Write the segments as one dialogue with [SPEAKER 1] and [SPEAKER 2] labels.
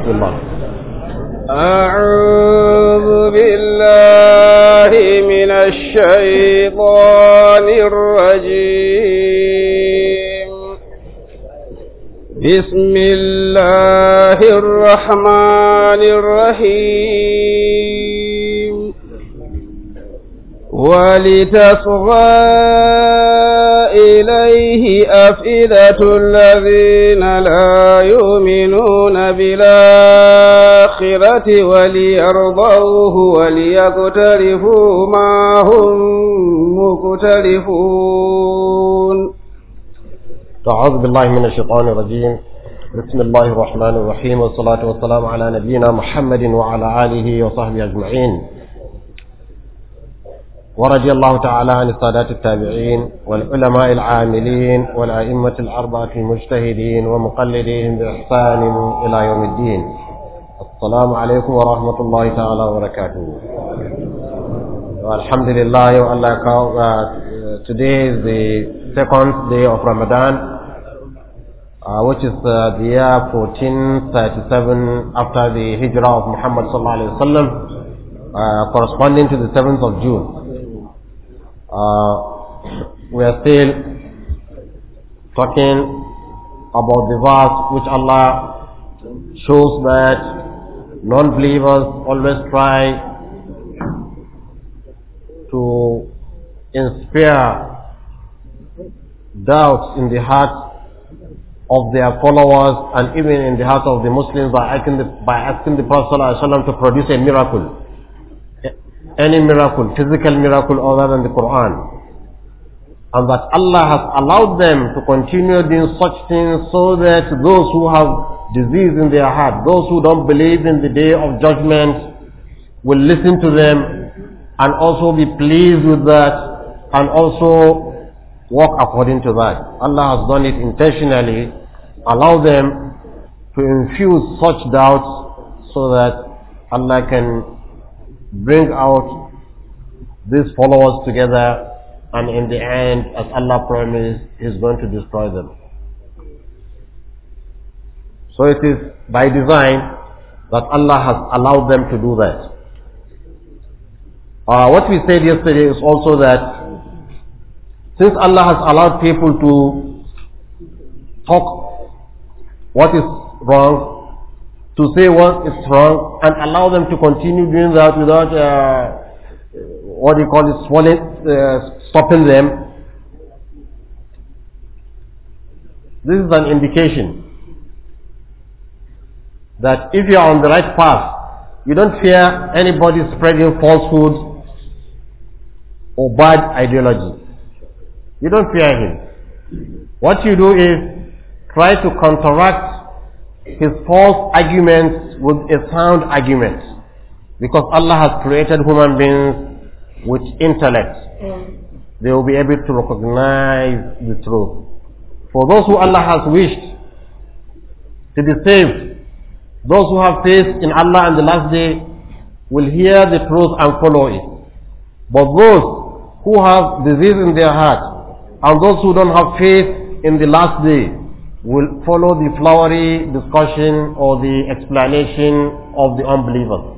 [SPEAKER 1] بسم الله
[SPEAKER 2] أعوذ بالله من الشيطان الرجيم بسم الله الرحمن الرحيم ولتصغى إليه أفئدة الذين لا يؤمنون بالآخرة وليرضوه وليقترفوا ما هم مقترفون
[SPEAKER 1] أعوذ بالله من الشيطان الرجيم بسم الله الرحمن الرحيم والصلاة والسلام على نبينا محمد وعلى آله وصحبه أجمعين ورضي الله تعالى عن السادات التابعين والعلماء العاملين والأئمة الأربعة المجتهدين ومقلدين بإحسان إلى يوم الدين السلام عليكم ورحمة الله تعالى وبركاته الحمد لله Allah uh, today is the second day of Ramadan uh, which is uh, the year 1437 after the hijrah of Muhammad sallallahu alaihi wasallam uh, corresponding to the 7th of June uh, we are still talking about the verse which Allah shows that non-believers always try to inspire doubts in the hearts of their followers and even in the hearts of the Muslims by asking the, by asking the Prophet ﷺ to produce a miracle. Any miracle, physical miracle other than the Quran. And that Allah has allowed them to continue doing such things so that those who have disease in their heart, those who don't believe in the day of judgment will listen to them and also be pleased with that and also walk according to that. Allah has done it intentionally, allow them to infuse such doubts so that Allah can bring out these followers together and in the end, as Allah promised, He's going to destroy them. So it is by design that Allah has allowed them to do that. Uh, what we said yesterday is also that since Allah has allowed people to talk what is wrong, to say what is wrong, and allow them to continue doing that without uh, what you call it, swallowing, uh, stopping them, this is an indication that if you are on the right path, you don't fear anybody spreading falsehood or bad ideology. You don't fear him. What you do is try to counteract his false arguments with a sound argument. Because Allah has created human beings with intellect. They will be able to recognize the truth. For those who Allah has wished to be saved, those who have faith in Allah and the last day will hear the truth and follow it. But those who have disease in their heart and those who don't have faith in the last day will follow the flowery discussion or the explanation of the unbelievers.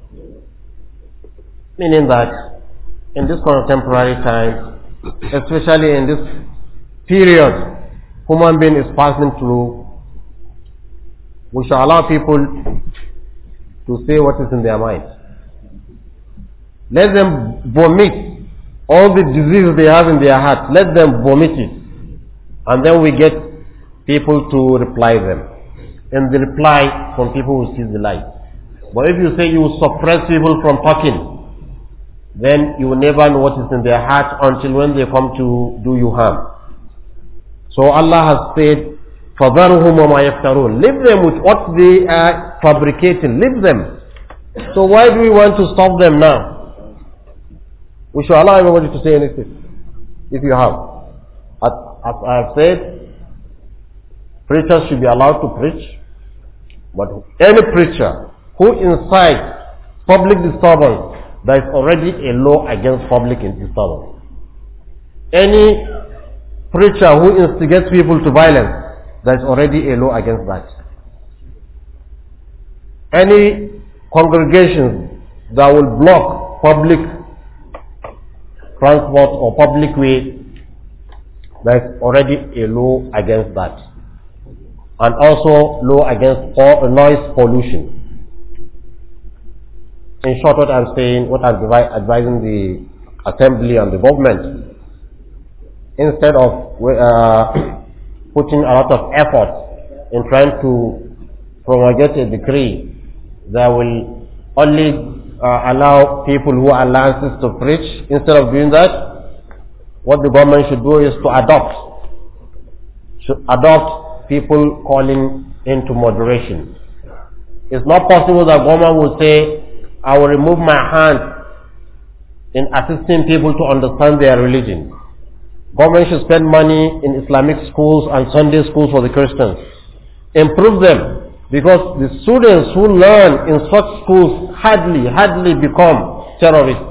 [SPEAKER 1] Meaning that in this contemporary time, especially in this period human being is passing through, we shall allow people to say what is in their mind. Let them vomit all the diseases they have in their heart. Let them vomit it. And then we get people to reply them. And the reply from people who see the light. But if you say you suppress people from talking, then you will never know what is in their heart until when they come to do you harm. So Allah has said, فَذَرُهُمْ وَمَا يَفْتَرُونَ Leave them with what they are fabricating. Leave them. So why do we want to stop them now? We should allow everybody to say anything. If you have. As, as I have said, preachers should be allowed to preach. But any preacher who incites public disturbance, there is already a law against public disturbance. Any preacher who instigates people to violence, there is already a law against that. any congregations that will block public transport or public way, there's already a law against that. And also law against all noise pollution. In short, what I'm saying, what I'm advi- advising the assembly and the government, instead of uh, putting a lot of effort in trying to promulgate a decree that will only uh, allow people who are licensed to preach, instead of doing that, what the government should do is to adopt, should adopt people calling into moderation. It's not possible that government will say, I will remove my hand in assisting people to understand their religion. Government should spend money in Islamic schools and Sunday schools for the Christians. Improve them because the students who learn in such schools hardly, hardly become terrorists.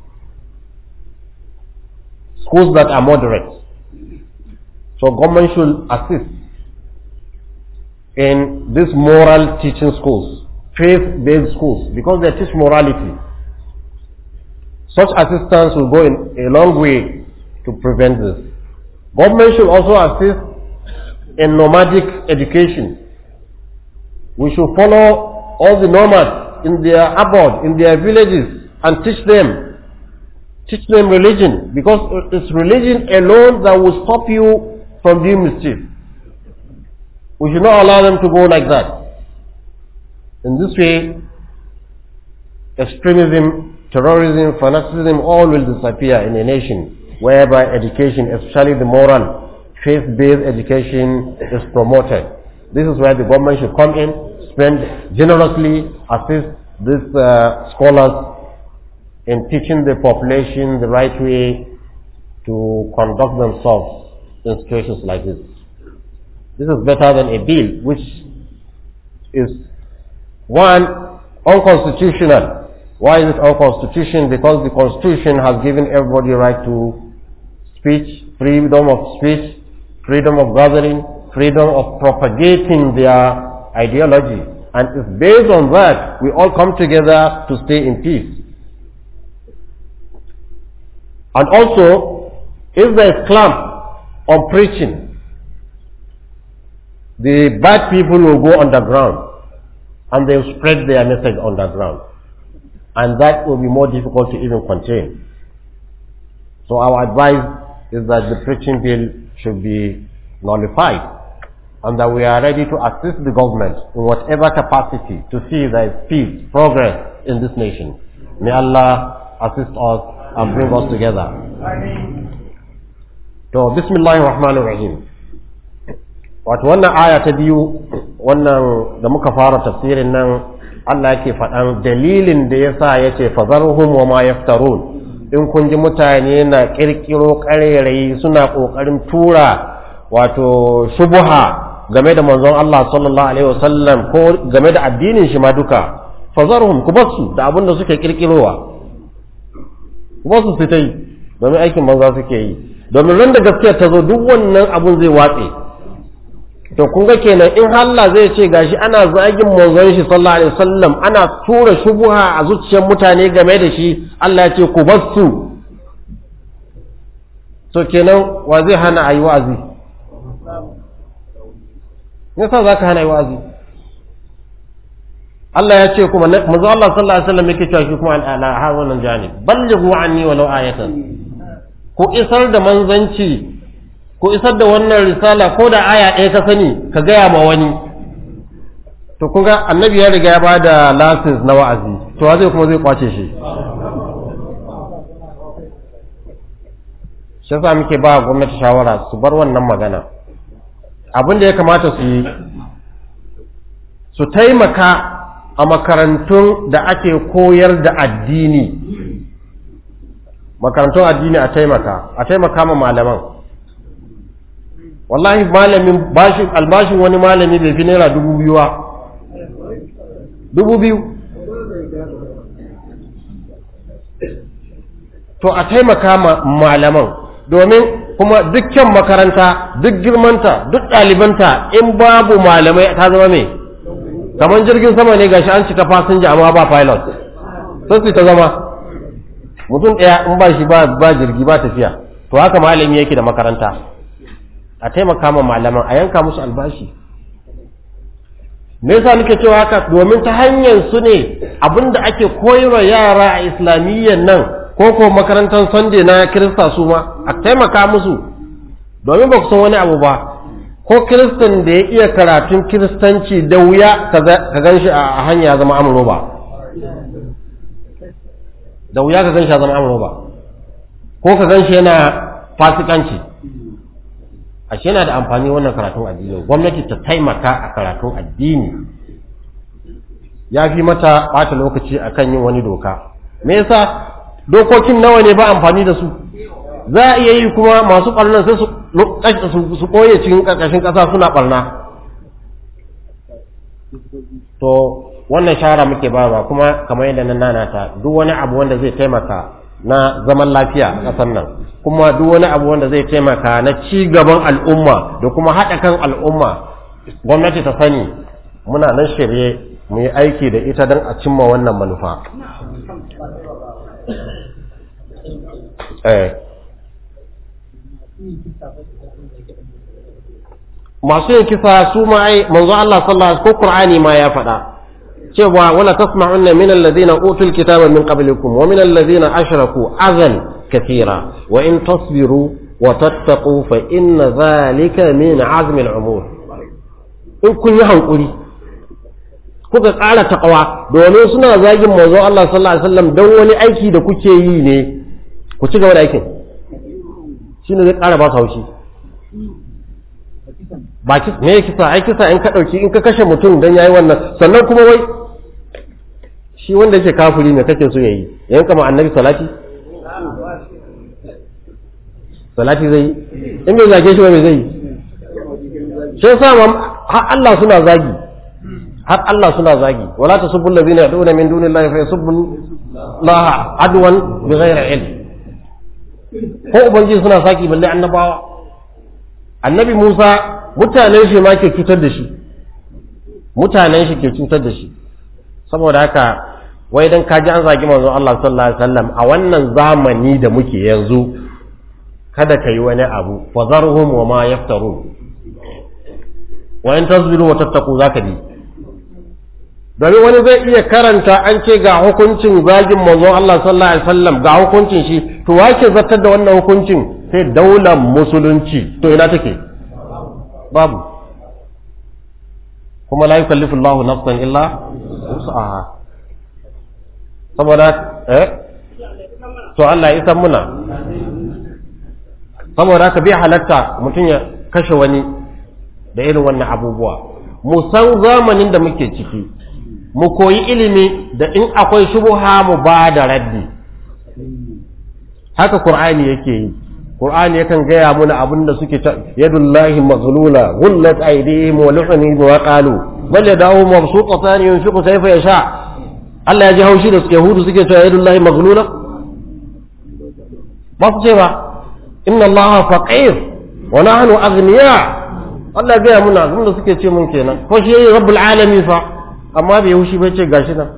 [SPEAKER 1] Schools that are moderate. So government should assist in these moral teaching schools, faith-based schools, because they teach morality. Such assistance will go in a long way to prevent this. Government should also assist in nomadic education. We should follow all the nomads in their abode, in their villages, and teach them, teach them religion, because it's religion alone that will stop you from doing mischief. We should not allow them to go like that. In this way, extremism, terrorism, fanaticism, all will disappear in a nation whereby education, especially the moral, faith-based education is promoted. This is where the government should come in, spend generously, assist these uh, scholars in teaching the population the right way to conduct themselves in situations like this. This is better than a bill which is one unconstitutional. Why is it unconstitutional? Because the constitution has given everybody right to speech, freedom of speech, freedom of gathering, freedom of propagating their ideology. And it's based on that we all come together to stay in peace. And also, if there is clamp on preaching, the bad people will go underground and they will spread their message underground. And that will be more difficult to even contain. So our advice is that the preaching bill should be nullified and that we are ready to assist the government in whatever capacity to see there is peace, progress in this nation. May Allah assist us and bring us together. To, bismillahir rahmanir rahim. Wato wannan aya ta biyu wannan da muka fara tafsirin nan Allah yake faɗan dalilin da ya sa ya ce fazarhum wa ma yaftarun in kun ji mutane na ƙirƙiro ƙarairayi suna ƙoƙarin tura wato shubuha game da manzon Allah sallallahu alaihi wasallam ko game da addinin shi ma duka fazarhum ku basu da abin da suke ƙirƙirowa ku basu su ta yi domin aikin banza suke yi domin ran da gaskiya ta zo duk wannan abun zai watse to kun ga kenan in Allah zai ce gashi ana zagin manzon shi sallallahu alaihi wasallam ana tura shubuha a zuciyar mutane game da shi Allah ya ce ku bar su to kenan wa zai hana ayi wa'azi yasa zaka hana ayi wa'azi Allah ya ce kuma manzo Allah sallallahu alaihi wasallam yake cewa shi kuma ala hawanan janib ballighu anni walau ayatan ku isar da manzanci ko isar da wannan risala ko da aya ɗaya ka sani ka gaya ma wani to kun ga annabi ya riga ya ba da license na wa'azi to zai kuma zai kwace shi shi yasa muke ba gwamnati shawara su bar wannan magana abin da ya kamata su yi su taimaka a makarantun da ake koyar da addini makarantun addini a taimaka a taimaka ma malaman wallahi malamin bashin albashin wani malami bai fi naira dubu biyu ba dubu biyu to a taimaka ma malaman domin kuma dukkan makaranta duk girmanta duk ɗalibanta in babu malamai ta zama mai kamar jirgin sama ne gashi an cika fasinja amma ba pilot sai su ta zama mutum ɗaya in ba shi ba jirgi ba tafiya to haka malami yake da makaranta a taimaka ma malaman a yanka musu albashi me yasa nake cewa haka domin ta hanyar su ne abinda ake koyarwa yara a islamiyyan nan ko ko makarantar sunday na kirista su ma a taimaka musu domin ba ku san wani abu ba ko kiristan da ya iya karatun kiristanci da wuya ka gan shi a hanya zama amuro ba da wuya ka gan shi a zama amuro ba ko ka gan shi yana fasikanci ashe yana da amfani wannan karatun addini gwamnati ta taimaka a karatun addini ya fi mata ɓata lokaci akan yin wani doka me yasa dokokin nawa ne ba amfani da su za a iya yi kuma masu ɓarnar sai su ɓoye cikin ƙarƙashin ƙasa suna ɓarna to wannan shara muke ba kuma kamar yadda na nanata duk wani abu wanda zai taimaka na zaman lafiya a ƙasar nan kuma duk wani abu wanda zai taimaka na ci gaban al'umma da kuma haɗa kan al'umma gwamnati ta sani muna nan shirye mu yi aiki da ita don a cimma wannan manufa masu yin kisa su ma ai manzo Allah sallallahu alaihi ko Qur'ani ma ya faɗa cewa wala tasma'unna min alladhina utul kitaba min qablikum wa min alladhina ashraku azan kathira wa in tasbiru wa tattaqu fa inna dhalika min azmi al-umur in kun yi hankuri kuka ƙara taqwa domin suna zagin manzo Allah sallallahu alaihi wasallam dan wani aiki da kuke yi ne ku ci gaba da aikin shine zai ƙara ba su haushi ba ki me kisa ai kisa in ka dauki in ka kashe mutum dan yayi wannan sannan kuma wai shi wanda yake kafiri ne kake so yayi yayin kama annabi salati salati zai in bai zage shi ba me zai shi yasa har Allah suna zagi har Allah suna zagi wala tasubbu allazina yad'una min dunillahi fa yasubbu Allah adwan bighairi ilm ko ubangiji suna saki balle annabawa annabi Musa mutanen shi ma ke cutar da shi mutanen shi ke cutar da shi saboda haka wai dan kaji an zagi manzon Allah sallallahu alaihi wasallam a wannan zamani da muke yanzu kada ka yi wani abu fa zarhum wa ma yaftarun wa in tasbiru wa tattaqu zaka bi domin wani zai iya karanta an ce ga hukuncin zagin manzon Allah sallallahu alaihi wasallam ga hukuncin shi to wace zartar da wannan hukuncin sai daular musulunci to ina take babu kuma la yukallifu Allahu nafsan illa wus'aha saboda eh to Allah ya san muna saboda ka bi halatta mutum ya kashe wani da irin wannan abubuwa mu san zamanin da muke ciki mu koyi ilimi da in akwai shubuha mu ba da raddi haka qur'ani yake yi qur'ani yakan gaya muna abin da suke ta yadullahi maghlula ghullat aydihim wa lu'ni wa qalu bal yadahu mabsuutatan yunfiqu kayfa yasha Allah ya ji haushi da suke hudu suke cewa yadullahi maghlula ba su ce ba inna allaha faqir wa nahnu aghniya Allah gaya muna abin da suke ce mun kenan ko shi rabbul alamin fa amma bai haushi bai ce gashi nan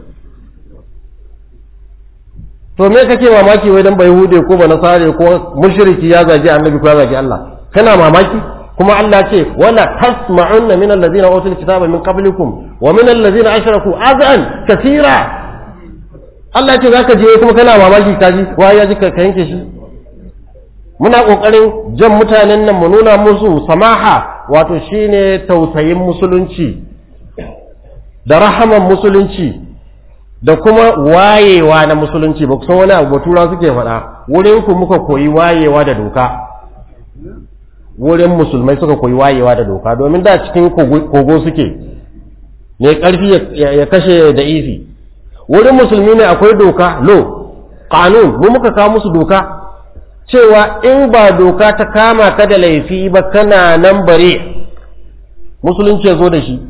[SPEAKER 1] to me kake mamaki wai dan bai hude ko ba nasare ko mushriki ya zagi annabi ko ya zagi Allah kana mamaki kuma Allah ce wala tasma'unna min alladhina utul kitaba min qablikum wa min alladhina ashraku azan kathira Allah ce zaka je kuma kana mamaki kaji wai ya ji ka yanke shi muna kokarin jan mutanen nan mu nuna musu samaha wato shine tausayin musulunci da rahaman musulunci da kuma wayewa na musulunci ba san wani abu tura suke faɗa wurin ku muka koyi wayewa da doka wurin musulmai suka koyi wayewa da doka domin da cikin kogo suke ne ƙarfi ya kashe da ifi wurin musulmi ne akwai doka lo kanun mu muka kawo musu doka cewa in ba doka ta kama ka da laifi ba kana nan bare musulunci ya zo da shi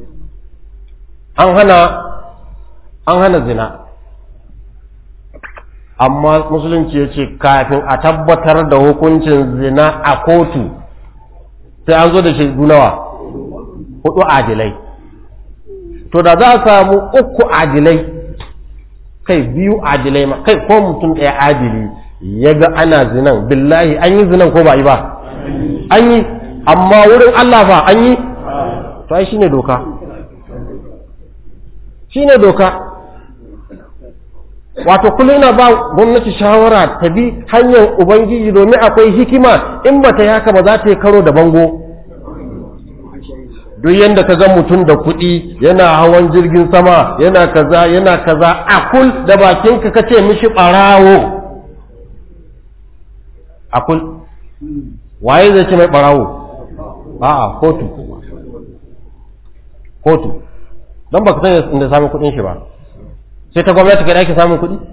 [SPEAKER 1] an hana an hana zina amma musulunci ya ce kafin a tabbatar da hukuncin zina a kotu sai an zo da shaidu nawa hudu adilai to da za a samu uku adilai kai biyu adilai ma kai ko mutum ɗaya adili ya ga ana zinan billahi an yi zinan ko ba yi ba an yi amma wurin Allah fa an yi to ai shine doka shine doka wato kullum ina ba gwamnati shawara ta bi hanyar ubangiji domin akwai hikima in ba ta yi haka ba za ta yi karo da bango duk yadda ka ga mutum da kuɗi yana hawan jirgin sama yana kaza yana kaza a kul da bakinka ka ce mishi ɓarawo a kul waye zai ce mai ɓarawo a'a kotu kotu don ba ka san inda samun kuɗin shi ba sai ta gwamnati ka ake samun kuɗi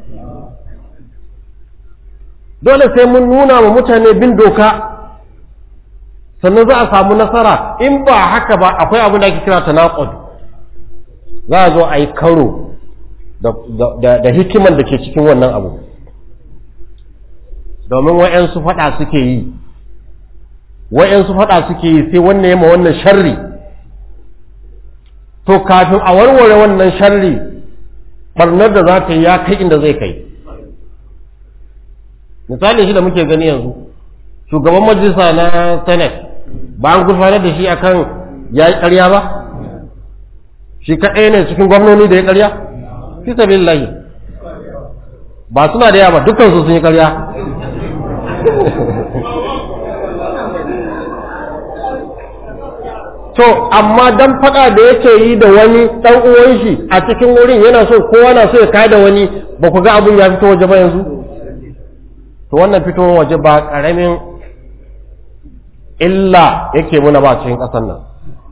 [SPEAKER 1] dole sai mun nuna wa mutane bin doka sannan za a samu nasara in ba haka ba akwai abin da ake kira tanaqud za a zo a yi karo da hikiman da ke cikin wannan abu domin wa'yansu faɗa suke yi wa'yansu faɗa suke yi sai wannan yamma wannan sharri to kafin a warware wannan sharri barnar da za ta yi ya kai inda zai kai misali shi da muke gani yanzu shugaban majalisa na senate ba an gurfanar da shi akan ya yi ƙarya ba shi kaɗai ne cikin gwamnoni da ya ƙarya fi sabilillahi ba suna da yawa ba dukkansu sun yi ƙarya to amma dan faɗa da yake yi da wani ɗan uwan shi a cikin wurin yana so kowa na so ya kai da wani ba ku ga abun ya fito waje ba yanzu to wannan fitowar waje ba ƙaramin illa yake muna ba cikin ƙasar nan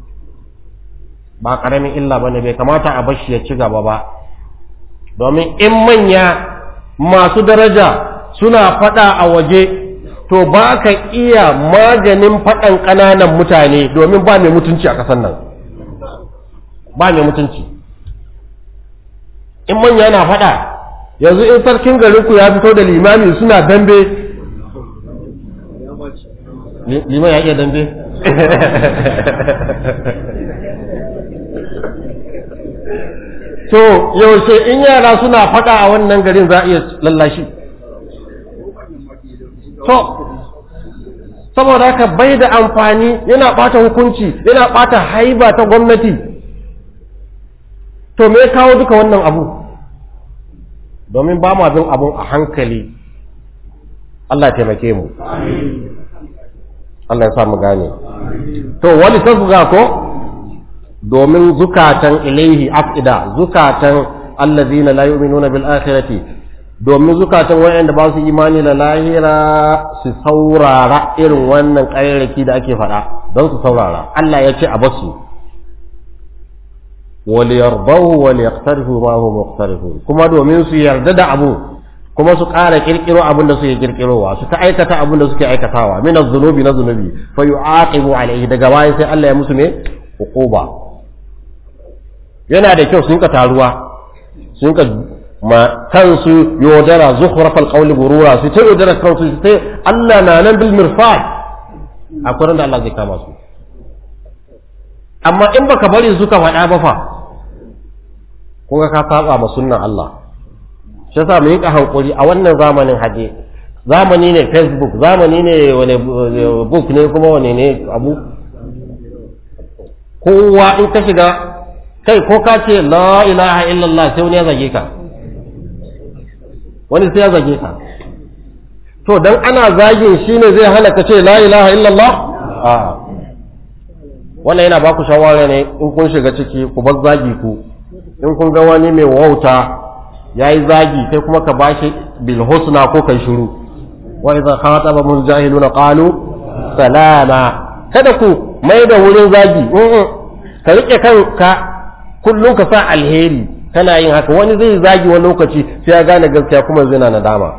[SPEAKER 1] ba ƙaramin illa ba ne bai kamata a bashi ya ci gaba ba domin in manya masu daraja suna faɗa a waje to ba ka iya maganin faɗan ƙananan mutane domin ba mai mutunci a ƙasar nan ba mai mutunci in manya na faɗa yanzu in sarkin garinku ya fito da limami suna dambe liman ya iya dambe to yaushe in yara suna faɗa a wannan garin za a iya lallashi to saboda haka bai da amfani yana ɓata hukunci yana ɓata haiba ta gwamnati to me kawo duka wannan abu domin ba ma bin abun a hankali Allah taimake mu Allah ya sa mu gane to wani tasga ko domin zukatan ilaihi afida zukatan allazina la yu'minuna bil akhirati domin zukatan wayanda ba su imani da lahira su saurara irin wannan ƙayyarki da ake faɗa don su saurara Allah ya ce a basu wal yardahu wal yaqtarifu ma hum muqtarifun kuma domin su yarda da abu kuma su ƙara kirkiro abin da suke kirkirowa su ta aikata abin da suke aikatawa min az-zunubi na zunubi fa yu'aqibu alayhi daga baya sai Allah ya musu ne uquba yana da kyau sun ka taruwa sun ka ma kansu yodara zukhrafal qawli gurura su ta yodara kansu su ta Allah na nan bil mirfad akwai da Allah zai kama su amma in baka bari suka faɗa ba fa ko ka saba ma sunnan Allah shi yasa mu yi hankuri a wannan zamanin hade zamani ne facebook zamani ne wani book ne kuma wani ne abu kowa in ka shiga kai ko ka ce la ilaha illallah sai wani ya zage ka wani sai ya zage ka to dan ana zagin shine zai hana ka ce la ilaha illallah a wannan yana baku shawara ne in kun shiga ciki ku bar zagi ku in kun ga wani mai wauta yayi zagi sai kuma ka bashi bil husna ko kai shiru wa idza khataba mun jahiluna qalu salama kada ku mai da wurin zagi ka rike kanka kullum ka sa alheri kana yin haka wani zai zagi wani lokaci sai ya gane gaskiya kuma zai na nadama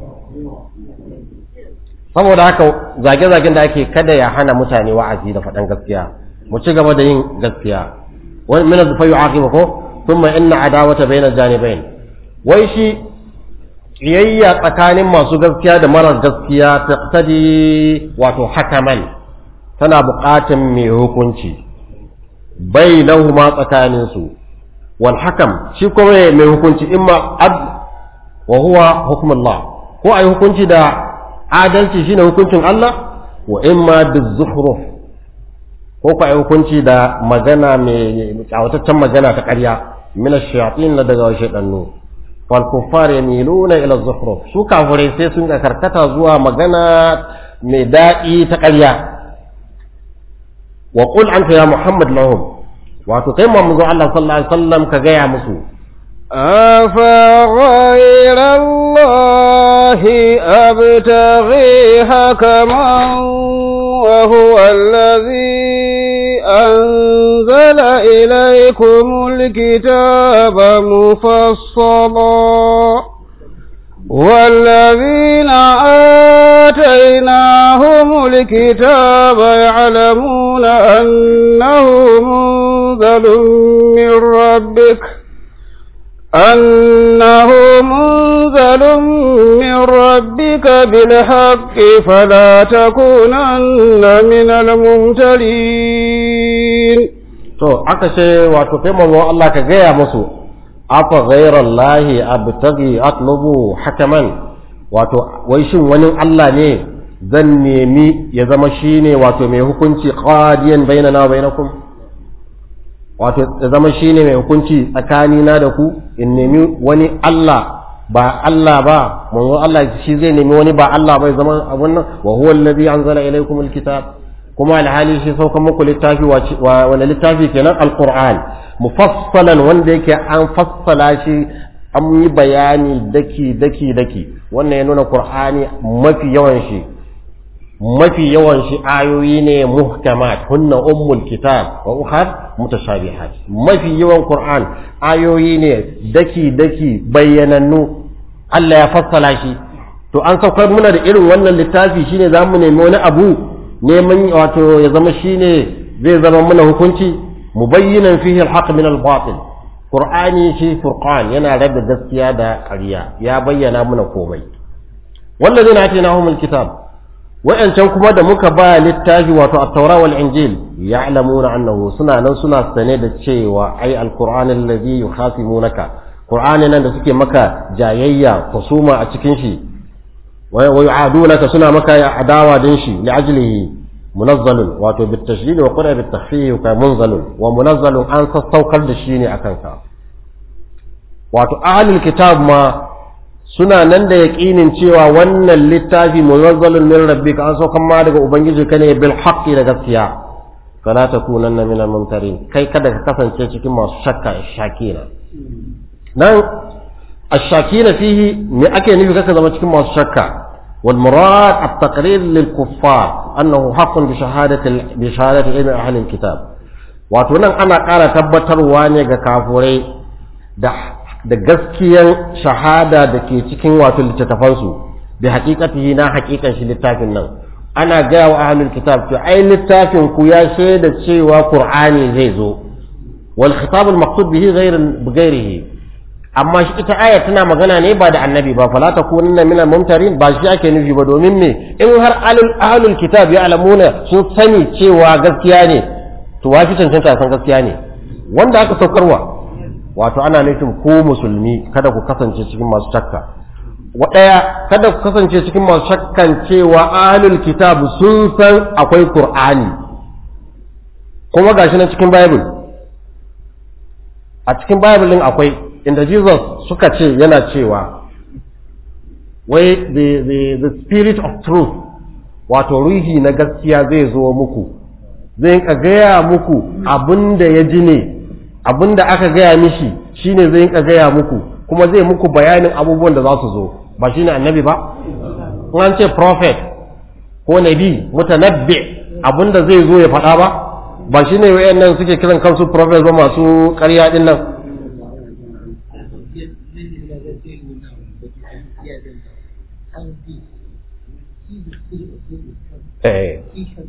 [SPEAKER 1] saboda haka zage-zagen da ake kada ya hana mutane wa'azi da faɗan gaskiya mu ci gaba da yin gaskiya wani mina zufa yi aqiba ko thumma inna adawata bayna janibain wai shi kiyayya tsakanin masu gaskiya da marar gaskiya taqtadi wato hakaman tana buƙatan mai hukunci bainahuma tsakanin su wal hakam shi kuma mai hukunci imma adl wa huwa hukmullah ko ai hukunci da adalci shine hukuncin Allah wa imma bizukhruf ko ku ai hukunci da magana mai kawataccen magana ta ƙarya min ash-shayatin na daga shaytanu wal kuffar yamiluna ila az-zukhruf su kafirai sai sun ga karkata zuwa magana mai daɗi ta ƙarya wa qul anta ya muhammad lahum wato kai manzo Allah sallallahu alaihi wasallam ka gaya musu
[SPEAKER 2] أفغير الله أبتغي حكما وهو الذي أنزل إليكم الكتاب مفصلا والذين آتيناهم الكتاب يعلمون أنه منزل من ربك أنه منزل من ربك بالحق فلا تكونن من الممتلين
[SPEAKER 1] to aka ce wato kai manzo Allah ka gaya musu afa ghairallahi abtaghi atlubu hakaman wato wai shin wani Allah ne zan nemi ya zama shine wato mai hukunci qadiyan bainana wa bainakum wato ya zama shine mai hukunci tsakanina da ku in nemi wani Allah ba Allah ba manzo Allah shi zai nemi wani ba Allah bai zama abun nan wa huwa alladhi anzala ilaykum alkitab kuma alhali shi sauka muku littafi wa wani littafi kenan alquran mufassalan wanda yake an fassala shi an yi bayani daki daki daki wannan ya nuna qur'ani mafi yawan shi mafi yawan shi ayoyi ne muhkamat hunna ummul kitab wa ukhar mutashabihat mafi yawan qur'an ayoyi ne daki daki bayyanannu Allah ya fassala shi to an saukar muna da irin wannan littafi shine zamu nemi wani abu neman wato ya zama shine zai zama muna hukunci mubayyinan fihi alhaq min albatil qur'ani shi furqan yana rabe gaskiya da ƙarya ya bayyana muna komai wallazina atinahum alkitab wa'ancan kuma da muka ba littafi wato at-taura wal injil ya'lamuna annahu suna nan suna sane da cewa ai al-qur'an alladhi yukhasimunaka qur'ani nan da suke maka jayayya kusuma a cikin shi wa yu'adunaka suna maka adawa din shi li ajlihi munazzalun wato bit tashdid wa qura bit takhfif ka munzalun wa munazzalun an sassaukar da shi ne akan ka wato ahlul kitab ma suna nan da yaƙinin cewa wannan littafi munazzalun min rabbika an saukan ma daga ubangiji ka ne bil haqqi da gaskiya fala takunanna min al-mumtarin kai kada ka kasance cikin masu shakka shakina nan ash-shakina fihi me ake nufi kaka zama cikin masu shakka wal murad at-taqrir lil kuffar annahu haqqun bi shahadati bi shahadati ilmi ahli al-kitab wato nan ana ƙara tabbatarwa ne ga kafurai da da gaskiyar shahada da ke cikin wato littattafansu bi haƙiƙatihi na haƙiƙan shi littafin nan ana gaya wa ahlul kitab to ai littafin ku ya shaida cewa qur'ani zai zo wal khitab al maqsud bihi ghayr bighairihi amma shi ita aya tana magana ne ba da annabi ba fala takunanna min al mumtarin ba shi ake nufi ba domin me in har ahlul ahlul kitab ya alamuna sun sani cewa gaskiya ne to wafi cancanta san gaskiya ne wanda aka saukarwa wato ana nufin ko musulmi kada ku kasance cikin masu shakka waɗaya kada ku kasance cikin masu shakkan cewa ahlul kitab sun san akwai qur'ani kuma gashi na cikin bible a cikin bible din akwai inda jesus suka ce yana cewa wai the, the, the spirit of truth wato ruhi na gaskiya zai zo muku zai ka gaya muku abin da ya ji ne abin da aka gaya mishi shine zai ka gaya muku kuma zai muku bayanin abubuwan da za su zo ba shine annabi ba in an ce prophet ko nabi mutanabbi abin da zai zo ya faɗa ba ba shine wayannan suke kiran kansu prophet ba masu ƙarya din nan Eh.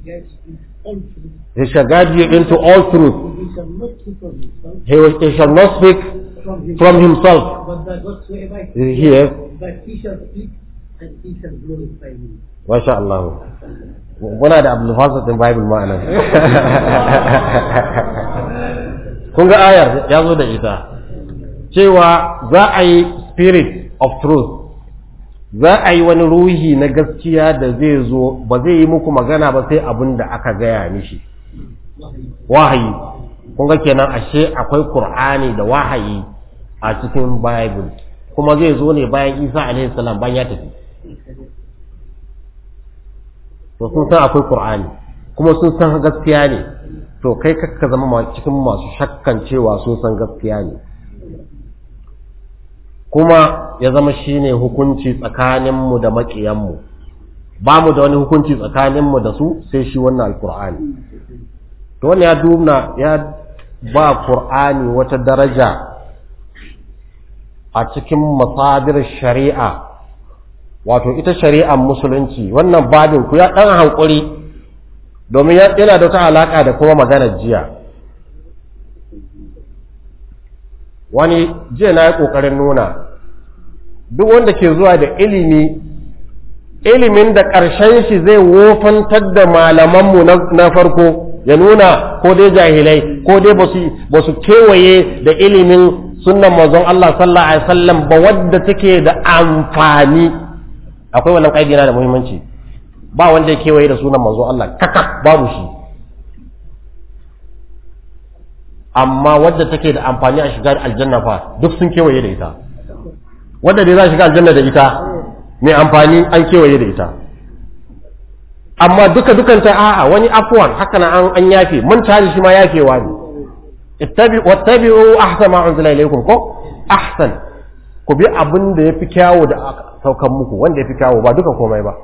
[SPEAKER 1] He shall guide you into all truth. He, will, he shall not speak from himself. Here.
[SPEAKER 3] But he shall speak and he shall glorify me.
[SPEAKER 1] Masha Allah. Muna da Abdul Fasad din Bible ma anan. Kun ga ayar ya zo da ita. cewa za a yi spirit of truth za a yi wani ruhi na gaskiya da zai zo ba zai yi muku magana ba sai abin da aka gaya mishi wahayi kun ga kenan ashe akwai qur'ani da wahayi a cikin bible kuma zai zo ne bayan isa alaihi salam bayan ya tafi to sun san akwai qur'ani kuma sun san gaskiya ne to kai kakka zama cikin masu shakkan cewa sun san gaskiya ne kuma ya zama shine hukunci tsakaninmu da maƙiyanmu ba mu da wani hukunci tsakaninmu da su sai shi wannan alkur'ani to wannan ya duna ya ba qur'ani wata daraja a cikin masadir shari'a wato ita shari'ar musulunci wannan babin ku ya dan hankuri domin yana da wata alaka da kuma maganar jiya wani jiya na yi ƙoƙarin nuna duk wanda ke zuwa da ilimi ilimin da ƙarshen shi zai wofantar da malamanmu na farko ya nuna ko dai jahilai ko dai ba su kewaye da ilimin sunan manzon Allah sallallahu alaihi wasallam ba wadda take da amfani akwai wannan kaidi na da muhimmanci ba wanda ya kewaye da sunan manzon Allah kakak babu shi amma wadda take da amfani a shiga aljanna fa duk sun kewaye da ita wadda dai za shiga aljanna da ita mai amfani an kewaye da ita amma duka dukan ta a'a wani afwan haka na an an yafe mun tare shi ma yafewa ne ittabi'u wattabi'u ahsana ma unzila ilaykum ko ahsan ku bi abin da yafi kyawu da aka saukan muku wanda yafi kyawu ba duka komai ba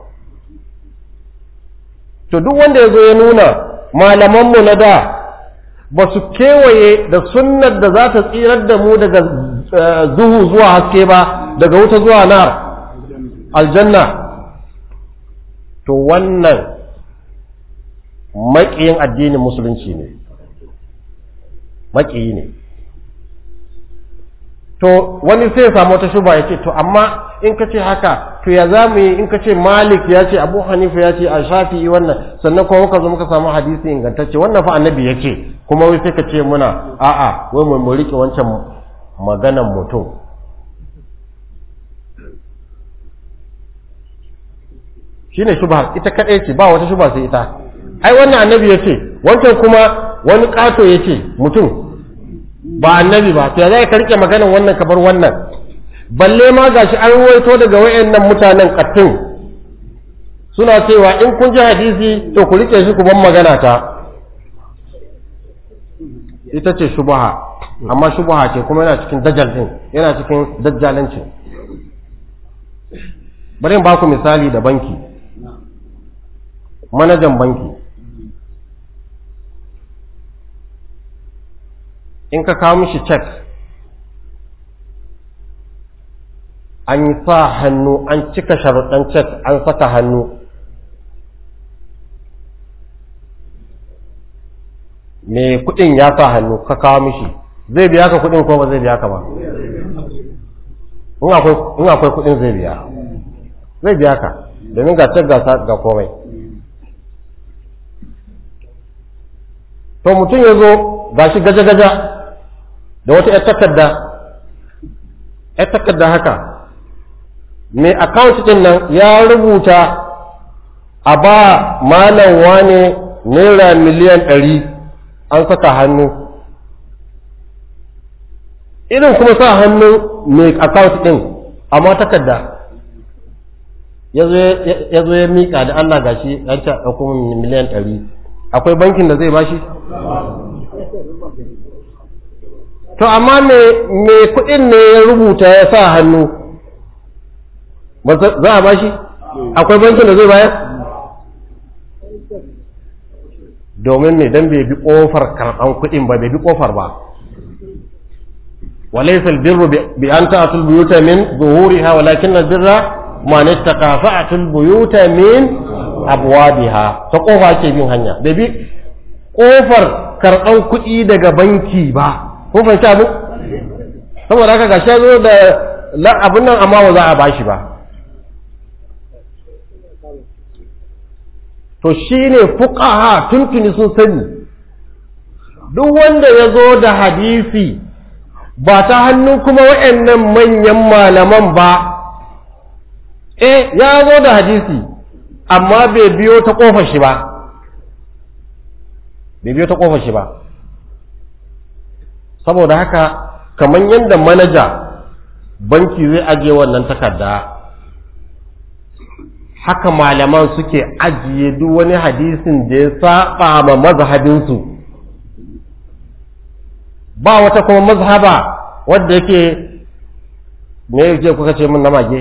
[SPEAKER 1] to duk wanda yazo ya nuna malaman mu na da ba su kewaye da sunnar da za ta tsirar da mu daga zuhu zuwa haske ba daga wuta zuwa nar aljanna to wannan maƙiyin addinin musulunci ne maƙiyi ne to wani sai ya samu wata shuba ya ce to amma in ka ce haka to ya za mu yi in ka ce malik ya ce abu hanifa ya ce a shafi'i wannan sannan kuma muka zo muka samu hadisi ingantacce wannan fa annabi ya ce kuma wai sai ka ce muna a'a wai mu riƙe wancan maganan mutum shine shubha ita kadai ce ba wata shubha sai ita ai wannan annabi yace wancan kuma wani kato yace mutum ba annabi ba to ya zai ka rike maganan wannan ka bar wannan balle ma gashi an ruwaito daga wayannan mutanen kattun suna cewa in kun ji hadisi to ku rike shi ku ban magana ta ita ce shubha amma shubha ce kuma yana cikin dajjal din yana cikin dajjalancin bari in ba ku misali da banki manajan banki in ka kawo mishi cek an yi sa hannu an cika sharuɗan cek an saka hannu me kuɗin ya sa hannu ka kawo mishi zai biya ka kuɗin ko ba zai biya ka ba in akwai kuɗin zai biya zai biya ka domin ga cek ga komai to mutum ya zo ga shi gaja-gaja da wata ‘yar takarda ‘yar takarda haka mai account ɗin nan ya rubuta a ba malam wane naira miliyan ɗari an saka hannu irin kuma sa hannu mai account ɗin amma takarda ya zo ya miƙa da Allah gashi an ta ɗauko miliyan ɗari akwai bankin da zai bashi to amma me kuɗin ne ya rubuta ya sa hannu za a bashi akwai bankin da zai bayar domin ne don bai bi ƙofar karɓan kuɗin ba bai bi ƙofar ba وليس البر بأن تأتوا البيوت من ظهورها ولكن البر من اتقى فأتوا البيوت من أبوابها تقوفا ke bin hanya bai bi ƙofar karɓan kuɗi daga banki ba ko fahimci abu saboda haka gashi zo da abin nan amma ba za a bashi ba to shine fuqaha tuntuni sun sani duk wanda ya zo da hadisi ba ta hannun kuma waɗannan manyan malaman ba eh ya zo da hadisi amma bai biyo ta ƙofar shi ba bai biyo ta ƙofar shi ba saboda haka kamar yadda manaja banki zai ajiye wannan takarda haka malaman suke ajiye duk wani hadisin da ya saba ma mazhabinsu ba wata kuma mazhaba wadda yake me yake kuka ce min na mage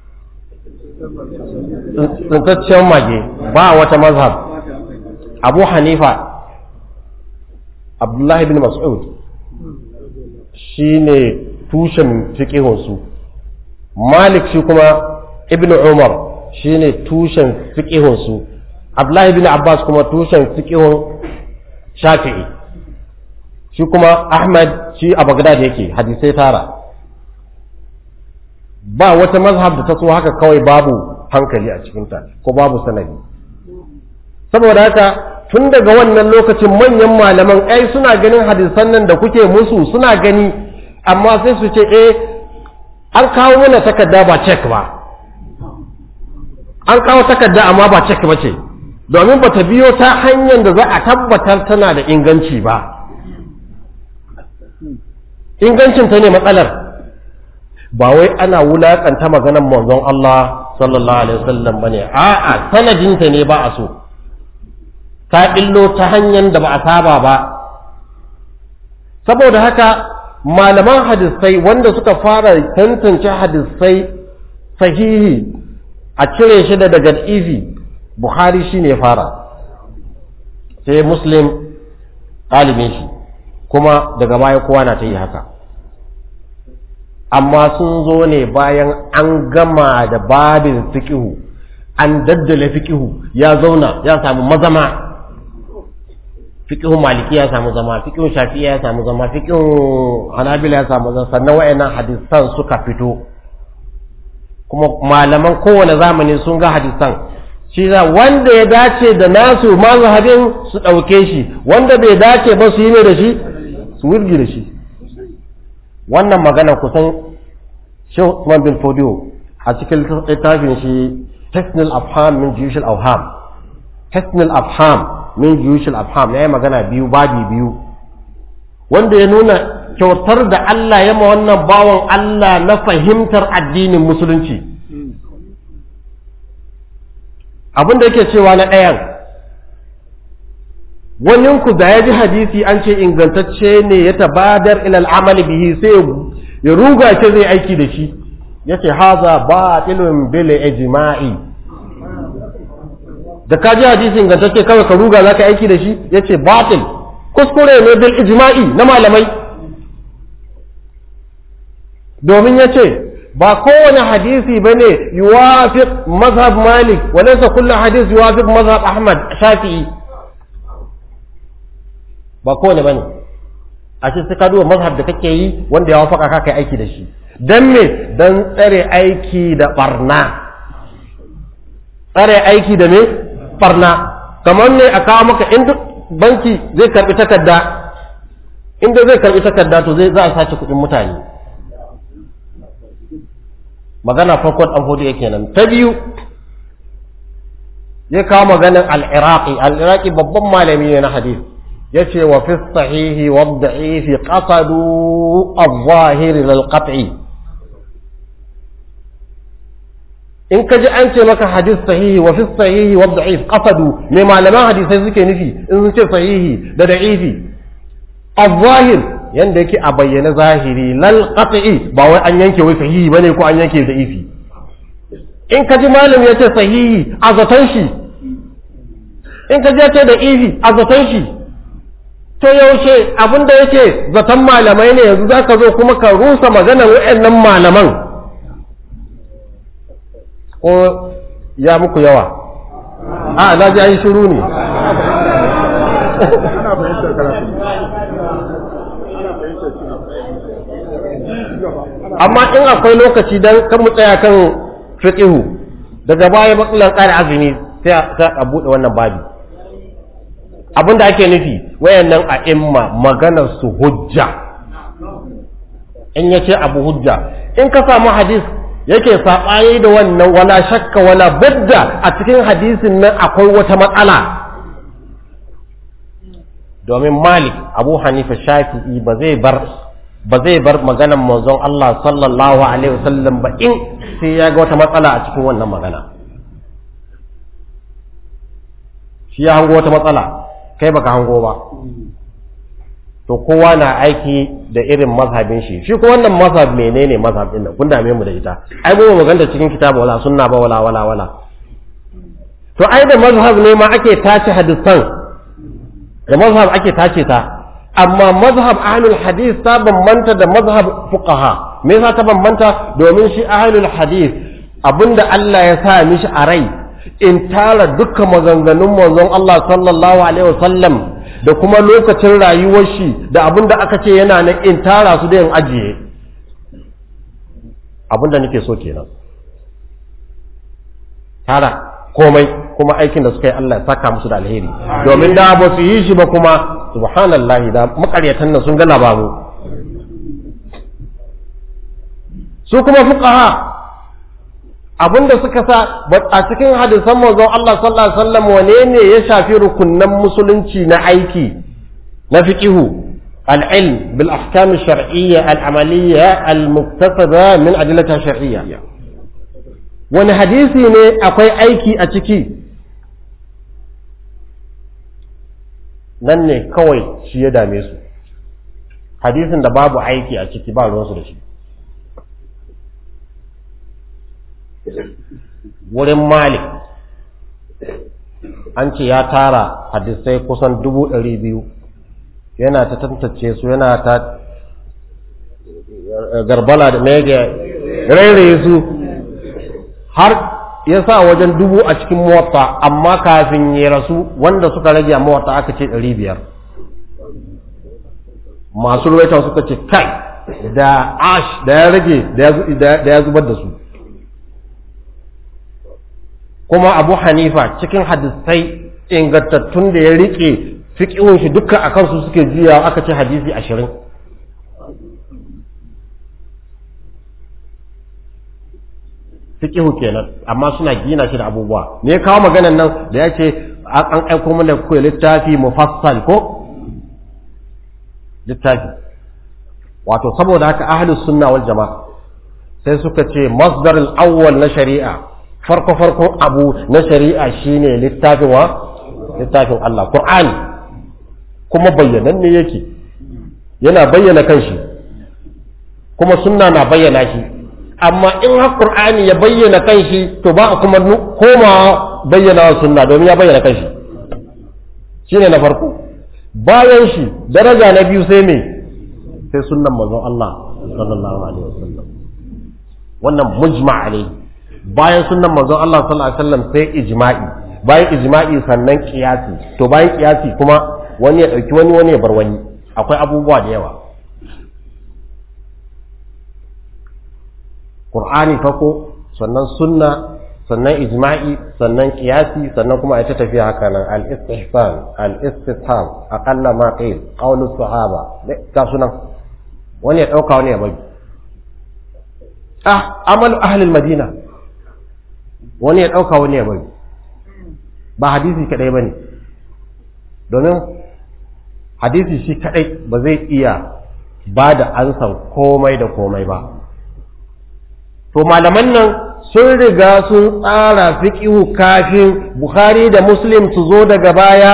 [SPEAKER 1] tsintaccen mage ba wata mazhab abu hanifa abdullahi bin mas'ud shi ne tushen fiƙihunsu malik shi kuma ibn umar shi ne tushen fiƙihunsu abdullahi bin abbas kuma tushen fiƙihun shafi'i shi kuma ahmad shi a bagdad yake hadisai tara ba wata mazhab da ta so haka kawai babu hankali a cikinta ko babu sanadi saboda haka tun daga wannan lokacin manyan malaman ai suna ganin hadisan nan da kuke musu suna gani amma sai su ce eh an kawo mana takarda ba cek ba an kawo takarda amma ba cek ba ce domin ba ta biyo ta hanyar da za a tabbatar tana da inganci ba ingancinta ne matsalar ba wai ana wulaƙanta maganar manzon Allah sallallahu alaihi wasallam bane a'a sanadinta ne ba a so ta illo ta hanyar da ba a saba ba saboda haka malaman hadisai wanda suka fara tantance hadisai sahihi a cire shi da daga izi buhari shi ne fara sai muslim ɗalibin shi kuma daga baya kowa na ta yi haka amma sun zo ne bayan an gama da babin fikihu an daddale fikihu ya zauna ya samu mazama fiqhun maliki ya samu zama fiqhun shafi'i ya samu zama fiqhun hanabila ya samu zama sannan wayannan hadisan suka fito kuma malaman kowane zamani sun ga hadisan shi za wanda ya dace da nasu mazhabin su ɗauke shi wanda bai dace ba su yi ne da shi su wurgi da shi wannan magana kusan shehu Usman bin Fodio a cikin littafin shi Technical Afham min Judicial Awham Technical Afham min juyushul afham ya yi magana biyu babi biyu wanda ya nuna kyautar da Allah ya ma wannan bawan Allah na fahimtar addinin musulunci abin da yake cewa na ɗayan waninku da ya ji hadisi an ce ingantacce ne ya tabadar ilal amali bihi sai ya ruga ce zai aiki da shi yace haza batilun bil ijma'i da ka ji hadisi ingantacce kawai ka ruga za ka aiki da shi ya ce batil kuskure ne bil ijma'i na malamai domin ya ce ba kowane hadisi ba ne yuwafiq mazhab malik walaysa kullu hadis yuwafiq mazhab ahmad shafi'i ba kowane ba ne a ce sai ka duba mazhab da kake yi wanda ya wafaka ka kai aiki da shi dan me dan tsare aiki da barna tsare aiki da me barna kamar ne a kawo maka inda banki zai karbi takarda inda zai karbi takarda to zai za a sace kuɗin mutane magana farkon an hudu yake nan ta biyu ya kawo maganar al-iraqi al-iraqi babban malami ne na hadith yace wa fi sahihi wa da'ifi qasadu al-zahir lil qat'i in ka ji an ce maka hadis sahihi wa fi sahihi wa da'if qasadu me malaman hadisai suke nufi in sun ce sahihi da da'ifi al-zahir yanda yake a bayyana zahiri lal qat'i ba wai an yanke wai sahihi bane ko an yanke da'ifi in ka ji malam ya ce sahihi a zaton shi in ka ji ya ce da'ifi a zaton shi to yaushe abinda yake zaton malamai ne yanzu zaka zo kuma ka rusa maganar waɗannan malaman ko ya muku yawa a na ji an yi shiru ne amma in akwai lokaci don kan mu tsaya kan fiqihu daga baya matsalar ƙara azumi sai a buɗe wannan babi abinda ake nufi wayannan a imma maganar su hujja in ya ce abu hujja in ka samu hadis yake saɓaye da wannan wala shakka wala budda a cikin hadisin nan akwai wata matsala domin malik abu hanifa shafi'i ba zai bar ba zai bar maganar manzon Allah sallallahu alaihi wasallam ba in sai ya ga wata matsala a cikin wannan magana shi ya hango wata matsala kai baka hango ba to kowa na aiki da irin mazhabin shi shi ko wannan mazhab menene mazhab din nan kun dame mu da ita ai mu magana cikin kitabu wala sunna ba wala wala wala to ai da mazhab ne ma ake tace hadisan da mazhab ake tace ta amma mazhab ahlul hadith ta bambanta da mazhab fuqaha me yasa ta bambanta domin shi ahlul hadith abinda Allah ya sa mishi a rai in tara dukkan maganganun manzon Allah sallallahu alaihi wasallam da kuma lokacin rayuwar shi da abin da aka ce yana na in tara su da yin ajiye abin da nake so kenan tara komai kuma aikin da suka yi Allah ya saka musu da alheri domin da ba su yi shi ba kuma subhanallahi da makaryatan nan sun gana babu su kuma fuqaha abinda suka sa a cikin hadisan manzon Allah sallallahu alaihi wasallam wane ne ya shafi rukunnan musulunci na aiki na fiqihu al-ilm bil ahkam ash-shar'iyya al-amaliyya al-muktasaba min adillati shar'iyya wani hadisi ne akwai aiki a ciki nan ne kawai shi ya dame su hadisin da babu aiki a ciki ba ruwansu da shi wurin malik an ce ya tara hadisai kusan dubu ɗari biyu yana ta tantance su yana ta garbala da mege rairaye su har ya sa wajen dubu a cikin mota amma kafin ya rasu wanda suka rage a mota aka ce ɗari biyar masu ruwaita suka ce kai da ash da ya rage da ya zubar da su kuma abu hanifa cikin hadisai ingantattun da ya rike fiƙihun shi dukkan a kansu suke juya aka ce hadisi ashirin fiƙihu kenan amma suna gina shi da abubuwa me ya kawo maganan nan da ya ce an aiko mana kuwa littafi mufassal ko littafi wato saboda haka ahlus sunna wal jama'a sai suka ce masdar al-awwal na shari'a farko farkon abu na shari'a shine littafin wa littafin Allah Qur'ani kuma bayyanan ne yake yana bayyana kanshi kuma sunna na bayyana shi amma in har Qur'ani ya bayyana kanshi to ba a kuma koma bayyana wa sunna domin ya bayyana kanshi shine na farko bayan shi daraja na biyu sai me sai sunnan manzon Allah sallallahu alaihi wasallam wannan mujma alaihi bayan sunnan manzon Allah sallallahu alaihi wasallam sai ijma'i bayan ijma'i sannan kiyasi to bayan kiyasi kuma wani ya dauki wani wani ya bar wani akwai abubuwa da yawa Qur'ani farko sannan sunna sannan ijma'i sannan kiyasi sannan kuma ita tafiya haka nan al-istihsan al-istitham aqalla ma qil qawlu sahaba ga sunan wani ya dauka wani ya bari ah amalu ahli al-madina wani ya ɗauka wani ya bari ba hadisi kaɗai ba ne domin hadisi shi kaɗai ba zai iya ba da ansan komai da komai ba to malaman nan sun riga sun tsara fiƙihu kafin bukhari da muslim su zo daga baya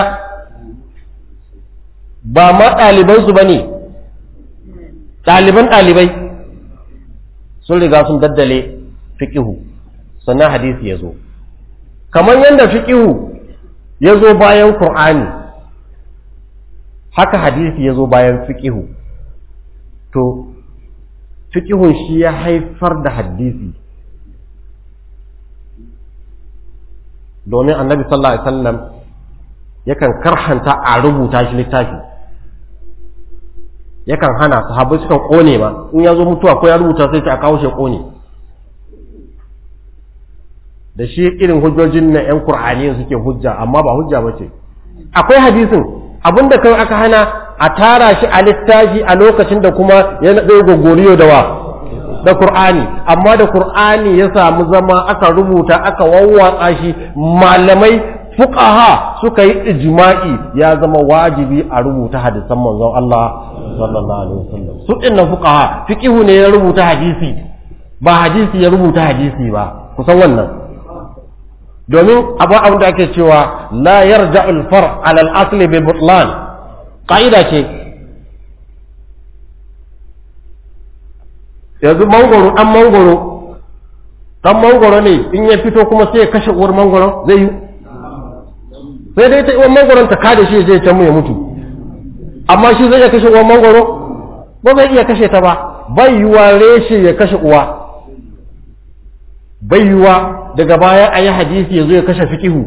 [SPEAKER 1] ba ma ɗalibansu ba ne ɗaliban ɗalibai sun riga sun daddale fiƙihu sannan hadisi ya zo kamar yadda fiƙihu ya zo bayan ƙur'ani haka hadisi ya zo bayan fiƙihu to fiƙihun shi ya haifar da hadisi domin annabi sallallahu alaihi wasallam yakan karhanta a rubuta shi littafi yakan hana sahabbai sukan kone ma in ya zo mutuwa ko ya rubuta sai ta kawo shi kone da shi irin hujjojin na 'yan Kur'ani suke hujja amma ba hujja ba ce akwai hadisin abinda kai aka hana a tara shi a littafi a lokacin da kuma ya zai gogoriyo da wa da Qur'ani amma da Qur'ani ya samu zama aka rubuta aka wawwatsa shi malamai fuqaha suka yi ijma'i ya zama wajibi a rubuta hadisan manzon Allah sallallahu alaihi wasallam su dinnan fuqaha fiqihu ne ya rubuta hadisi ba hadisi ya rubuta hadisi ba kusan wannan domin abu abin da ake cewa la yarja'ul far' ala al-asli bi butlan qa'ida ce yanzu mangoro dan mangoro dan mangoro ne in ya fito kuma sai ya kashe uwar mangoro zai yi sai dai ta uwar mangoron ta kada shi zai can mu ya mutu amma shi zai iya kashe uwar mangoro ba zai iya kashe ta ba bai yiwa reshe ya kashe uwa bai yiwa daga baya a yi hadisi ya zo ya kashe fikihu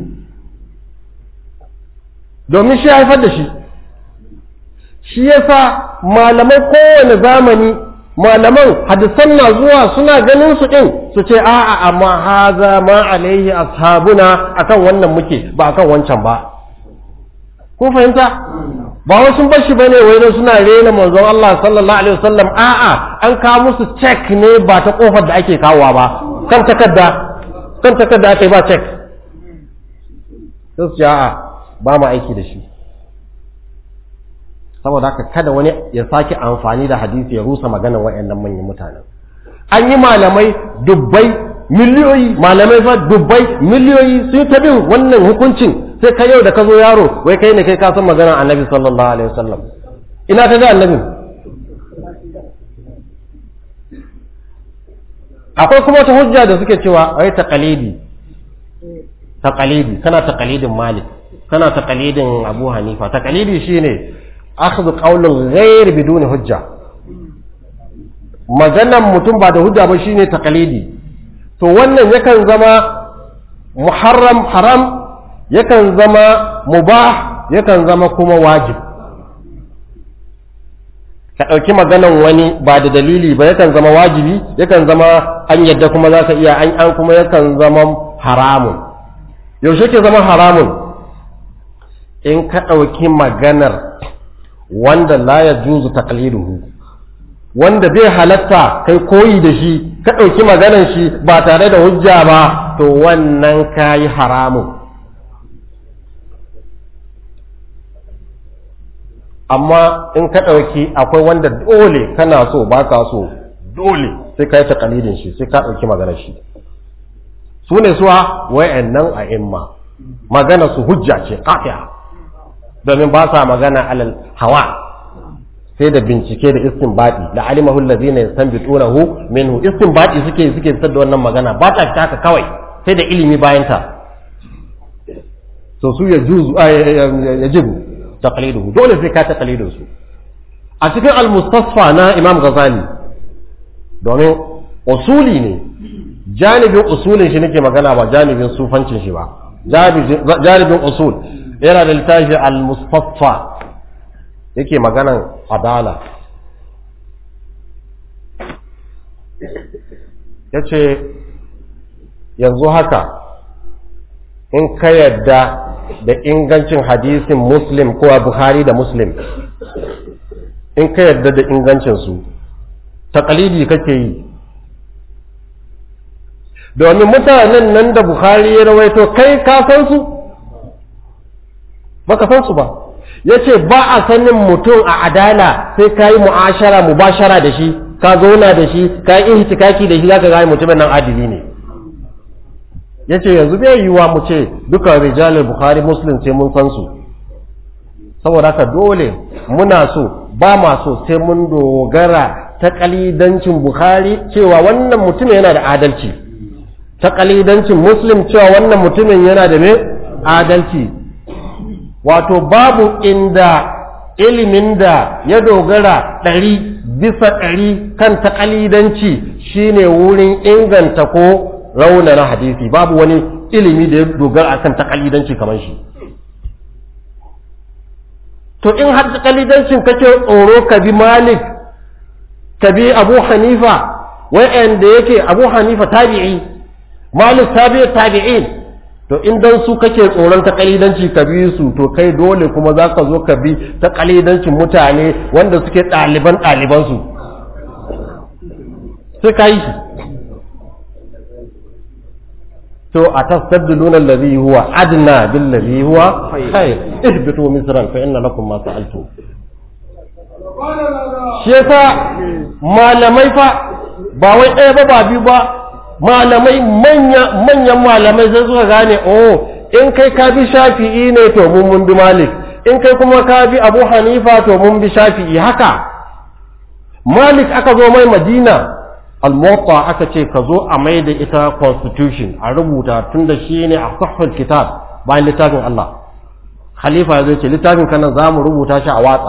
[SPEAKER 1] domin shi haifar da shi shi yasa malamai kowane zamani malaman hadisan na zuwa suna ganin su ɗin su ce a'a amma haza ma alaihi ashabuna akan wannan muke ba akan wancan ba kun fahimta ba wasu sun bashi bane wai dan suna rena manzon Allah sallallahu alaihi wasallam a'a an kawo musu check ne ba ta kofar da ake kawowa ba kan takarda kan takarda ake ba check sai su ce a'a ba mu aiki da shi saboda haka kada wani ya sake amfani da hadisi ya rusa maganar wayannan manyan mutanen an yi malamai dubbai miliyoyi malamai fa dubbai miliyoyi sun ta bin wannan hukuncin sai ka yau da ka zo yaro wai kai ne kai ka san maganar annabi sallallahu alaihi wasallam ina ka ga annabi akwai kuma wata hujja da suke cewa ai taqalidi taqalidi kana taqalidin malik kana taqalidin abu hanifa taqalidi shine akhdhu qawlin ghair biduni hujja maganan mutum ba da hujja ba shine taqalidi to wannan yakan zama muharram haram yakan zama mubah yakan zama kuma wajib ka ɗauki maganan wani ba da dalili ba yakan zama wajibi yakan zama an yadda kuma za ka iya an an kuma yakan zama haramun yaushe ke zama haramun in ka ɗauki maganar wanda la ya juzu taqliduhu wanda bai halatta kai koyi da shi ka ɗauki maganar shi ba tare da hujja ba to wannan kayi haramun amma in ka ɗauki akwai wanda dole kana so ba ka so dole sai ka yi taƙalidin shi sai ka ɗauki maganar shi su ne suwa wa'annan a imma magana su hujja ce ƙafiya domin ba sa magana alal hawa sai da bincike da istinbadi da alimahu allazina yastanbitunahu minhu istinbadi suke suke fitar da wannan magana ba ta fita haka kawai sai da ilimi bayan ta to su ya juzu ya jibu taqliduhu dole sai ka taqlidin su a cikin al-mustasfa na Imam Ghazali domin usuli ne janibin usulin shi nake magana ba janibin sufancin shi ba janibin usul yana da littafi al-mustasfa yake maganan adala yace yanzu haka in ka yadda da ingancin hadisin muslim ko a buhari da muslim in ka yadda da ingancinsu taƙalidi kake yi domin mutanen nan da buhari ya rawaito kai ka san su baka san su ba ya ce ba a sanin mutum a adala sai ka yi mu'ashara mubashara da shi ka zauna da shi ka yi ihtikaki da shi za ka gane mutumin nan adili ne ya ce yanzu bai yiwuwa mu ce duka rijalin bukhari muslim sai mun san su saboda haka dole muna so ba ma so sai mun dogara ta kalidancin bukhari cewa wannan mutumin yana da adalci ta kalidancin muslim cewa wannan mutumin yana da me adalci wato babu inda ilimin da ya dogara ɗari bisa ɗari kan taƙalidanci shine wurin inganta ko raunana hadisi babu wani ilimi da ya dogara akan taƙalidanci kamar shi to in har taƙalidancin kake tsoro ka bi malik ka bi abu hanifa wa'anda yake abu hanifa tabi'i malik tabi'i tabi'in to in dan su kake tsoron ta kalidanci ka bi su to kai dole kuma za ka zo ka bi ta kalidancin mutane wanda suke ɗaliban ɗalibansu sai ka yi shi to a tastabdiluna allazi huwa adna bil ladhi huwa khair ihbitu misran fa inna lakum ma sa'altum shi yasa malamai fa ba wai ɗaya ba ba biyu ba malamai manya manyan malamai sai suka gane oh in kai ka bi shafi'i ne to mun mun bi malik in kai kuma ka bi abu hanifa to mun bi shafi'i haka malik aka zo mai madina al-muwatta aka ce ka zo a mai da ita constitution a rubuta tun da shi ne a sahhul kitab bayan littafin Allah khalifa ya zo ce littafin kanan za mu rubuta shi a watsa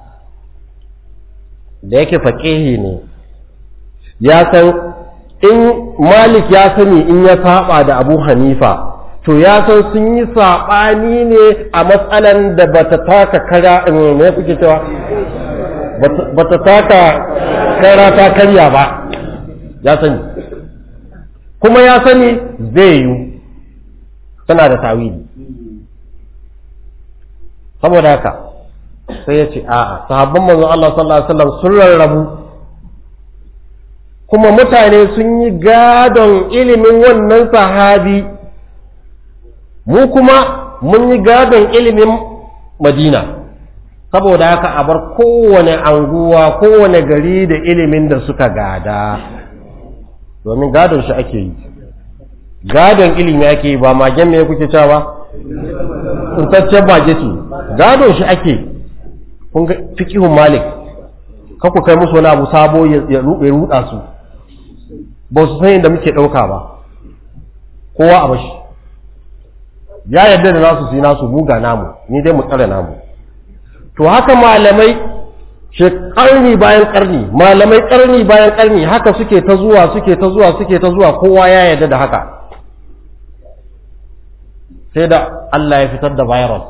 [SPEAKER 1] da yake faƙihi ne ya san in malik ya sani in ya saba da abu hanifa to ya san sun yi saɓani ne a matsalan da ba ta taka kara ne kuke cewa ba ta taka kara ta karya ba ya sani kuma ya sani zai yi tana da tawili saboda haka sai ya ce a'a sahabban manzon Allah sallallahu alaihi wasallam sun rarrabu kuma mutane sun yi gadon ilimin wannan sahabi mu kuma mun yi gadon ilimin madina saboda haka a bar kowane anguwa kowane gari da ilimin da suka gada domin gadon shi ake yi gadon ilimi ake yi ba magen me kuke cewa tsuntaccen mage ce gadon shi ake kun ga fiqihun malik ka ku kai musu wani abu sabo ya ruda su ba su san yadda muke ɗauka ba kowa a bashi ya yarda da nasu su yi nasu buga namu ni dai mu tsare namu to haka malamai ƙarni bayan ƙarni malamai ƙarni bayan ƙarni haka suke ta zuwa suke ta zuwa suke ta zuwa kowa ya yarda da haka sai da Allah ya fitar da virus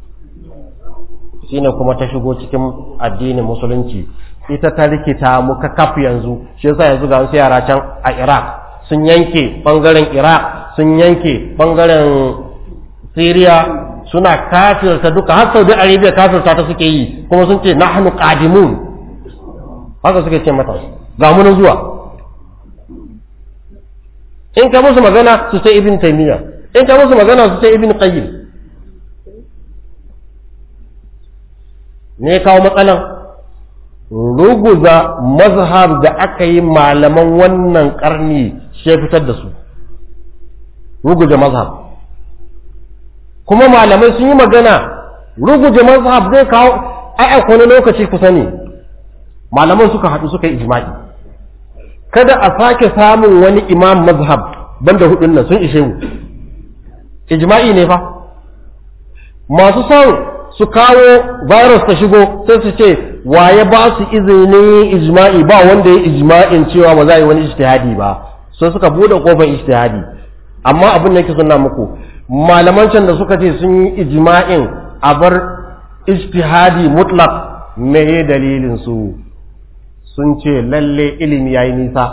[SPEAKER 1] shine kuma ta shigo cikin addinin musulunci ita ta rikita mu kaf yanzu shi yasa yanzu ga wasu yara can a Iraq sun yanke bangaren Iraq sun yanke bangaren Syria suna kafirta duka har Saudi Arabia kafirta ta suke yi kuma sun ce nahnu qadimun haka suke ce mata ga mu zuwa in ka musu magana su ce ibn taymiya in ka musu magana su ce ibn qayyim ne kawo matsalan ruguza mazhab da aka yi malaman wannan karni shi fitar da su ruguza mazhab kuma malamai sun yi magana ruguje mazhab zai kawo ai wani lokaci kusa ne malaman suka haɗu suka yi ijma'i kada a sake samun wani imam mazhab banda hudun nan sun ishe mu ijma'i ne fa masu son su kawo virus ta shigo sai su ce waye ba su izinin ijma'i ba wanda ya ijma'in cewa ba za a yi wani ijtihadi ba sai suka bude kofar ijtihadi amma abin da yake suna muku malaman can da suka ce sun yi ijma'in a bar ijtihadi mutlaq me dalilin su sun ce lalle ilimi yayi nisa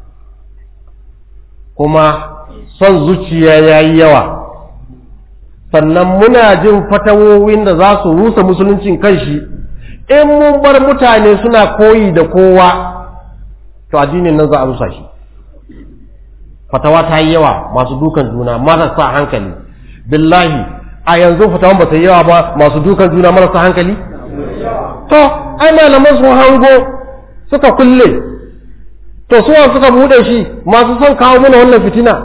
[SPEAKER 1] kuma son zuciya yayi yawa sannan muna jin fatawowin da za su rusa musuluncin kanshi in mun bar mutane suna koyi da kowa to addinin nan za a rusa shi fatawa ta yi yawa masu dukan juna marasa hankali billahi a yanzu fatawan ba ta yi yawa ba masu dukan juna marasa hankali to ai malaman sun hango suka kulle to suwa suka bude shi masu son kawo mana wannan fitina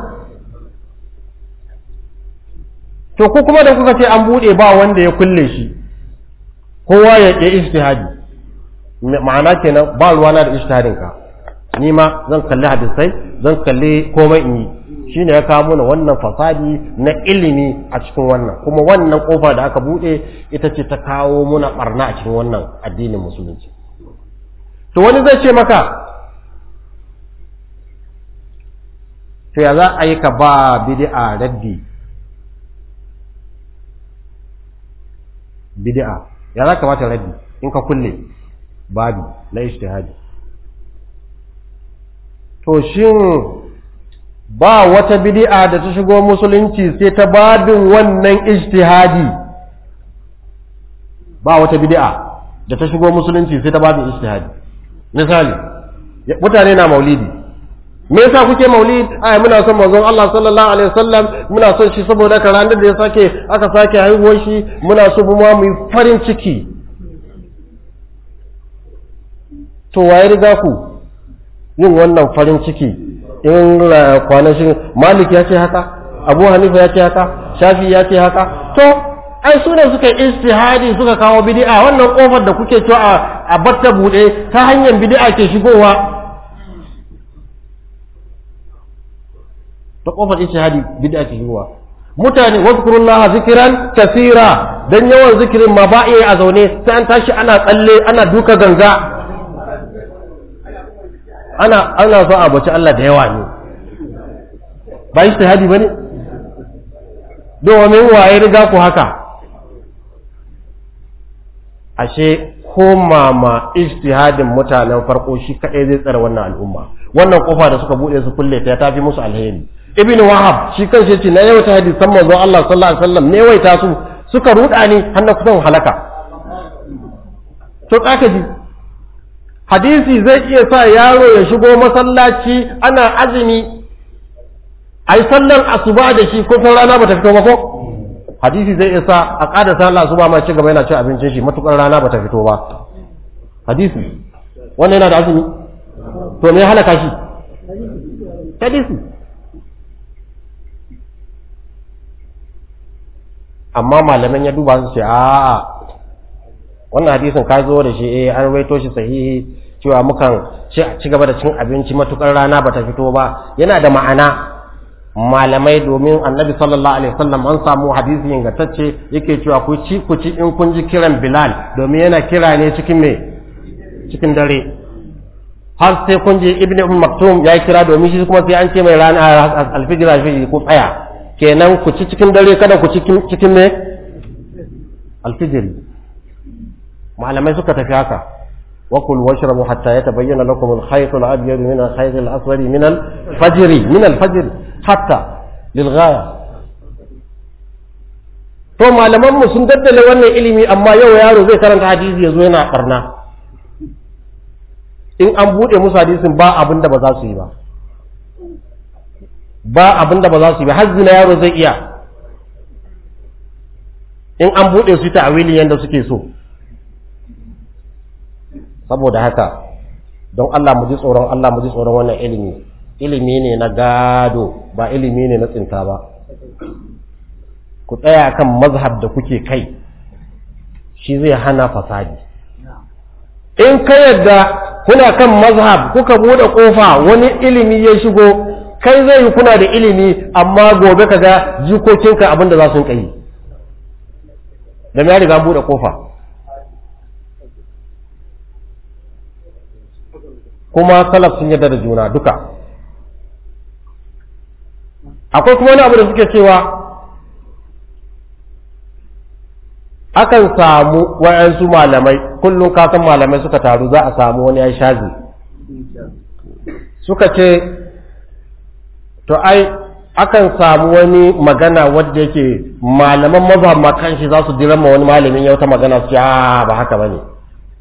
[SPEAKER 1] to ku kuma da kuka ce an bude ba wanda ya kulle shi kowa ya ya ijtihadi ma'ana kenan ba ruwana da ijtihadin ka ni ma zan kalli hadisai zan kalli komai in yi shine ya kawo mana wannan fasadi na ilimi a cikin wannan kuma wannan kofa da aka bude ita ce ta kawo muna barna a cikin wannan addinin musulunci to wani zai ce maka to ya za a yi ka ba bid'a raddi bid'a ya za ka bata raddi in ka kulle babi na ijtihadi to shin ba wata bid'a da ta shigo musulunci sai ta babin wannan ijtihadi ba wata bid'a da ta shigo musulunci sai ta babin ijtihadi misali mutane na maulidi me yasa kuke maulid ai muna son manzon Allah sallallahu alaihi wasallam muna son shi saboda ka ranar da ya sake aka sake haihuwar shi muna so mu ma mu yi farin ciki to waye riga ku yin wannan farin ciki in kwanashin malik ya ce haka abu hanifa ya ce haka shafi ya ce haka to ai su ne suka istihadi suka kawo bid'a wannan kofar da kuke cewa a batta bude ta hanyar bid'a ke shigowa ta kofar istihadi bid'a ke shigowa mutane wazkurullaha zikran kasira dan yawan zikirin ma ba iya a zaune sai an tashi ana tsalle ana duka ganga ana ana so a bace Allah da yawa ne ba ijtihadi bane domin waye riga ku haka ashe koma ma ijtihadin mutanen farko shi kadai zai tsare wannan al'umma wannan kofa da suka bude su kulle ta tafi musu alheri ibn wahab shi kanshi yace na yawaita hadisan manzo Allah sallallahu alaihi wasallam ne yawaita su suka ruda ni har na kusan halaka to kaka ji hadisi zai iya sa yaro ya shigo masallaci ana azumi ai sallar asuba da shi ko rana bata fito ba ko hadisi zai iya sa a ƙada sallar asuba ma ci gaba yana cin abincin shi matukar rana bata fito ba hadisi wannan yana da azumi to me ya halaka shi hadisi amma malaman ya duba su ce a'a wannan hadisin ka zo da shi eh an rawaito shi sahihi cewa mukan ci gaba da cin abinci matukar rana bata fito ba yana da ma'ana malamai domin annabi sallallahu alaihi wasallam an samu hadisi ingantacce yake cewa ku ci ku ci in kun ji kiran bilal domin yana kira ne cikin me cikin dare har sai kun je ibnu umm maktum ya kira domin shi kuma sai an ce mai rana alfijir alfijir ku tsaya kenan ku ci cikin dare kada ku ci cikin me alfijiri malamai suka tafi haka wakul washrabu hatta yatabayyana lakum al-khayt al-abyad min al-khayt al-aswad min al-fajr min al-fajr hatta lil-ghaya to malaman mu sun daddale wannan ilimi amma yau yaro zai karanta hadisi yazo yana karna in an bude musu hadisin ba abin da ba za su yi ba ba abin da ba za su yi ba har zina yaro zai iya in an bude su ta awili yanda suke so saboda haka don Allah mu ji tsoron Allah mu ji tsoron wannan ilimi ilimi ne na gado ba ilimi ne na tsinta ba ku tsaya kan mazhab da kuke kai shi zai hana fasadi in ka yadda kuna kan mazhab kuka bude kofa wani ilimi ya shigo kai zai yi kuna da ilimi amma gobe ka ga jikokinka abinda za su yi da ya riga bude kofa kuma salaf sun yarda da juna duka akwai kuma wani abu da suke cewa akan samu wa'yansu malamai kullum kasan malamai suka taru za a samu wani ya shazi suka ce to ai akan samu wani magana wadda yake malaman mazhab makan shi za su dirama wani malamin ya wata magana su ce ba haka ba ne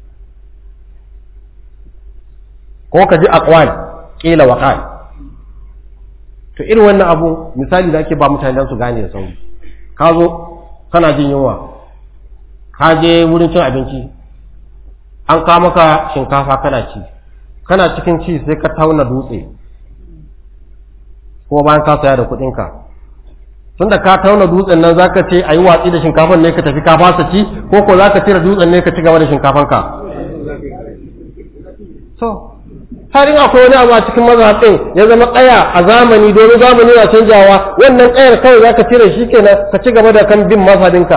[SPEAKER 1] ko ka ji aqwal qila wa qal to irin wannan abu misali da ake ba mutane dan su gane da sauri ka zo kana jin yunwa ka je wurin cin abinci an kawo maka shinkafa kana ci kana cikin ci sai ka tauna dutse ko bayan ka saya da kuɗinka tunda ka tauna dutsen nan zaka ce ayi watsi da shinkafan ne ka tafi ka fasa ci ko ko zaka cire dutsen ne ka ci gaba da shinkafanka so har in akwai wani abu a cikin mazhabin ya zama kaya a zamani domin zamani na canjawa wannan kayar kawai zaka cire shi kenan ka ci gaba da kan bin mazhabinka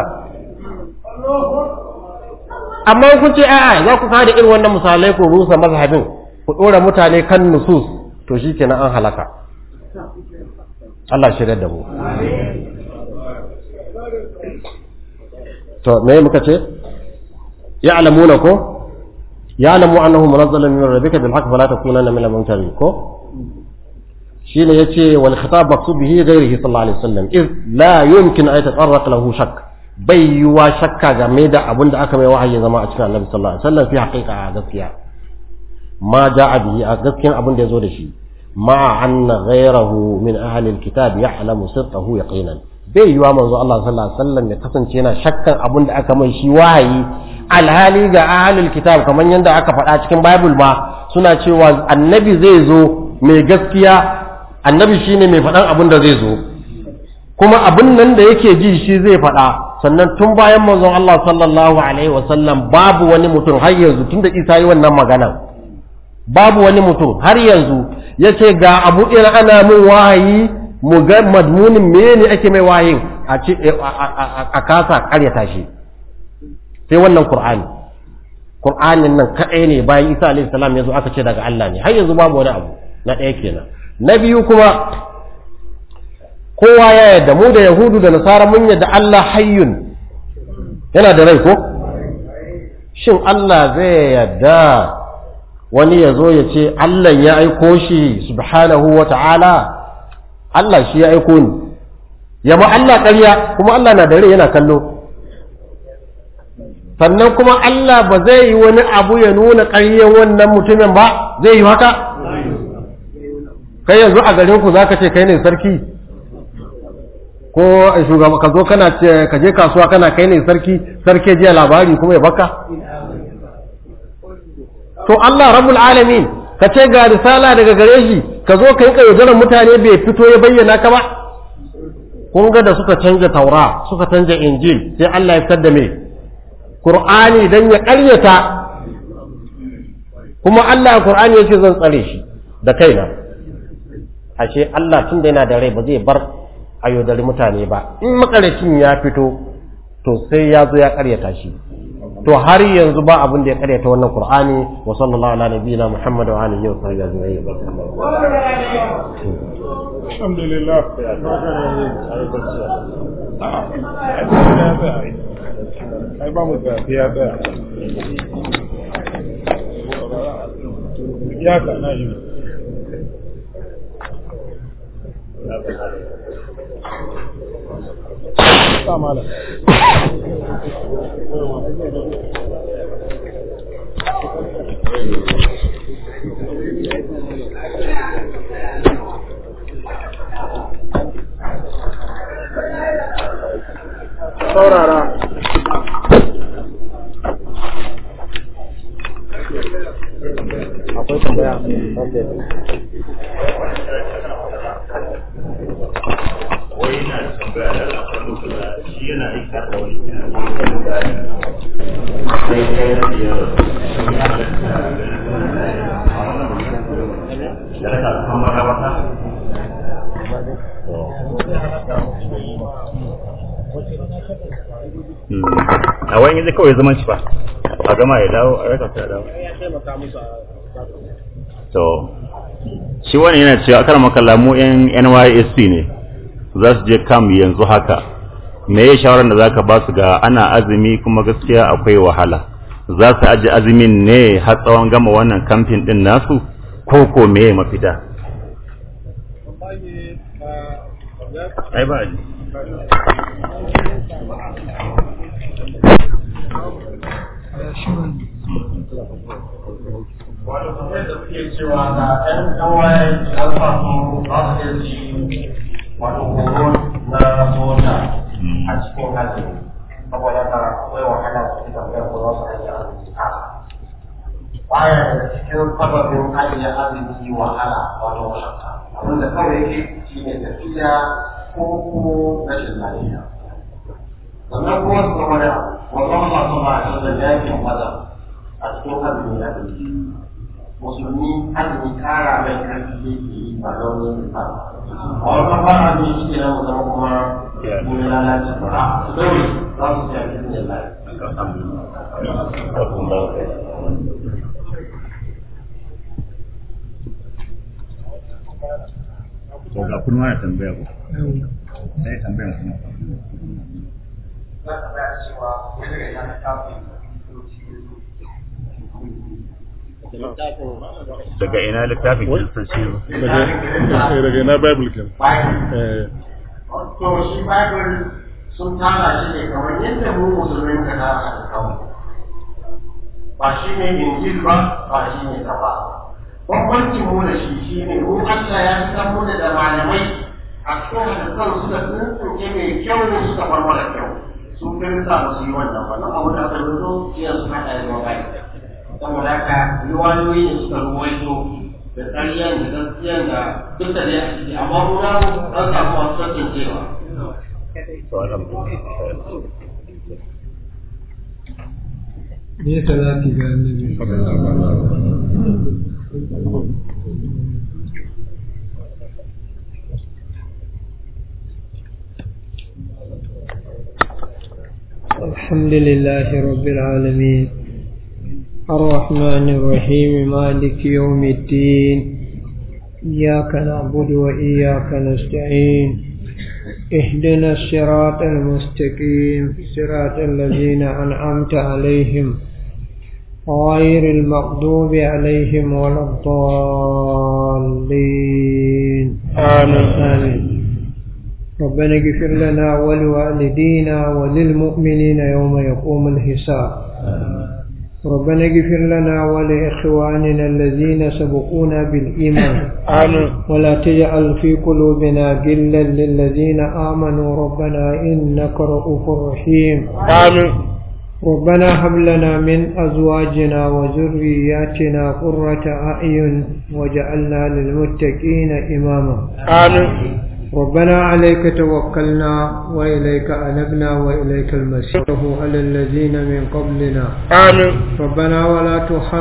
[SPEAKER 1] amma kun ce a'a za ku kada irin wannan misalai ku rusa mazhabin ku dora mutane kan nusus to shi kenan an halaka Allah shirya da mu to me muka ce ya'lamuna ko يعلم أنه منزل من ربك بالحق فلا تكونن من الممترين كو shine yace wal khitab maqsud bihi ghayrihi sallallahu alaihi wasallam iz la yumkin an yatatarraq lahu shakk bai yiwa shakka game da abin da aka mai wahayi zama a cikin annabi sallallahu alaihi wasallam fi haqiqa a gaskiya ma ja'a bihi a gaskiyan abin da yazo da shi ma anna ghayrahu min ahli alkitab ya'lamu sirrahu yaqinan bai yiwa manzo Allah sallallahu alaihi wasallam ya kasance yana shakkan abin da aka mai shi wahayi alhali ga ahlul kitab kamar yadda aka faɗa cikin bible ma suna cewa annabi zai zo mai gaskiya annabi shine mai faɗan abin da zai zo kuma abin nan da yake ji shi zai faɗa sannan tun bayan manzon Allah sallallahu alaihi wasallam babu wani mutum har yanzu tunda Isa yi wannan magana babu wani mutum har yanzu yace ga abu ɗin ana min wahayi mu ga madmunin menene ake mai wahayin a ce a kasa karyata shi sai wannan Qur'ani Qur'anin nan kaɗai ne bayan Isa alaihi salam yazo aka ce daga Allah ne har yanzu babu wani abu na ɗaya kenan na biyu kuma kowa ya yarda mu da yahudu da nasara mun yarda Allah hayyun yana da rai ko shin Allah zai yarda wani ya zo ya ce Allah ya aiko shi subhanahu wa ta'ala Allah shi ya aiko ni ya ma Allah ƙarya kuma Allah na da rai yana kallo sannan kuma Allah ba zai yi wani abu ya nuna ƙaryen wannan mutumin ba zai yi haka kai yanzu a garin ku zaka ce kai ne sarki ko shugaba ka zo kana ce ka je kasuwa kana kai ne sarki sarki jiya labari kuma ya baka to Allah rabbul alamin ka ce ga risala daga gare shi ka zo ka yi kayyadaran mutane bai fito ya bayyana ka ba kun ga da suka canja taura suka canja injil sai Allah ya fitar da me qur'ani dan ya ƙaryata kuma Allah qur'ani yace zan tsare shi da kaina ashe Allah tun da yana da rai ba zai bar ayyodari mutane ba in makaracin ya fito to sai ya zo ya karyata shi to har yanzu ba abin da ya karyata wannan qur'ani wa sallallahu ala nabiyina muhammad wa alihi wa sahbihi ajma'in
[SPEAKER 4] alhamdulillah ai ba mu da ya tsaya ya ka na yi sa malam saurara akwai tambaya
[SPEAKER 5] wai yana tambaya da al'adu da shi yana aiki da wani sai kai na biyar sun yi halatta a wannan da raka kan magabata a wani yanzu kawai zaman shi ba a gama ya dawo a raka ta dawo to shi wani yana cewa akar makalla mu yan NYSC ne za su je kam yanzu haka me ya shawarar da zaka ba su ga ana azumi kuma gaskiya akwai wahala za su aji azumin ne har tsawon gama wannan kamfin din nasu ko ko me ya mafita ai ba ji
[SPEAKER 1] wanda kuma da suke cewa ga ɗan kawai da samu ba su yi wato horo na soja a cikin hajji saboda ka akwai wahala su fi tambaya ko za su ajiye azumi a baya da cikin sababin ajiye azumi wahala wato mashakka abinda kawai yake shi ne tafiya ko ko rashin lafiya sannan kuma su zama da wannan masu ma'aikata da yakin maza a cikin azumi na musulmi azumi kara mai karfi yake yi ba don yin ba a wannan ba a ne shi ne mu zama kuma mun lalace ba su daure za su ci a cikin yin
[SPEAKER 5] to ga kun wani tambaya ko sai tambayan kuma
[SPEAKER 1] za ka bayar cewa wani da ya kafin da littafin
[SPEAKER 5] daga ina littafin kiristanci
[SPEAKER 4] daga daga ina bible ken eh
[SPEAKER 1] to shi bible sun tara shi ne kamar yadda mu musulmin ka tara a kawo ba shi ne injil ba ba shi ne ka ba bambancin mu da shi shi ne mu Allah ya san mu da malamai a cikin hadisan suka tsuntsunke mai kyau suka bar mara kyau su kai sa ba su yi wannan ba nan abu da aka rubuto jiya su haɗa da wakai saboda haka riwayoyi ne suka ruwaito da ƙaryan da gaskiyan da duk da dai a ciki amma mu na an samu masu tantance
[SPEAKER 5] to alhamdulillah
[SPEAKER 2] me salati ga annabi الحمد لله رب العالمين الرحمن الرحيم مالك يوم الدين إياك نعبد وإياك نستعين اهدنا الصراط المستقيم صراط الذين أنعمت عليهم غير المغضوب عليهم ولا الضالين
[SPEAKER 4] آمين.
[SPEAKER 2] آمين ربنا اغفر لنا ولوالدينا وللمؤمنين يوم يقوم الحساب ربنا اغفر لنا ولإخواننا الذين سبقونا بالإيمان
[SPEAKER 4] آمين
[SPEAKER 2] ولا تجعل في قلوبنا غلا للذين آمنوا ربنا إنك رؤوف رحيم
[SPEAKER 4] آمين
[SPEAKER 2] ربنا هب لنا من أزواجنا وذرياتنا قرة أعين وجعلنا للمتقين إماما
[SPEAKER 4] آمين
[SPEAKER 2] ربنا عليك توكلنا وإليك أنبنا وإليك المسير على الذين من قبلنا
[SPEAKER 4] آمين
[SPEAKER 2] ربنا ولا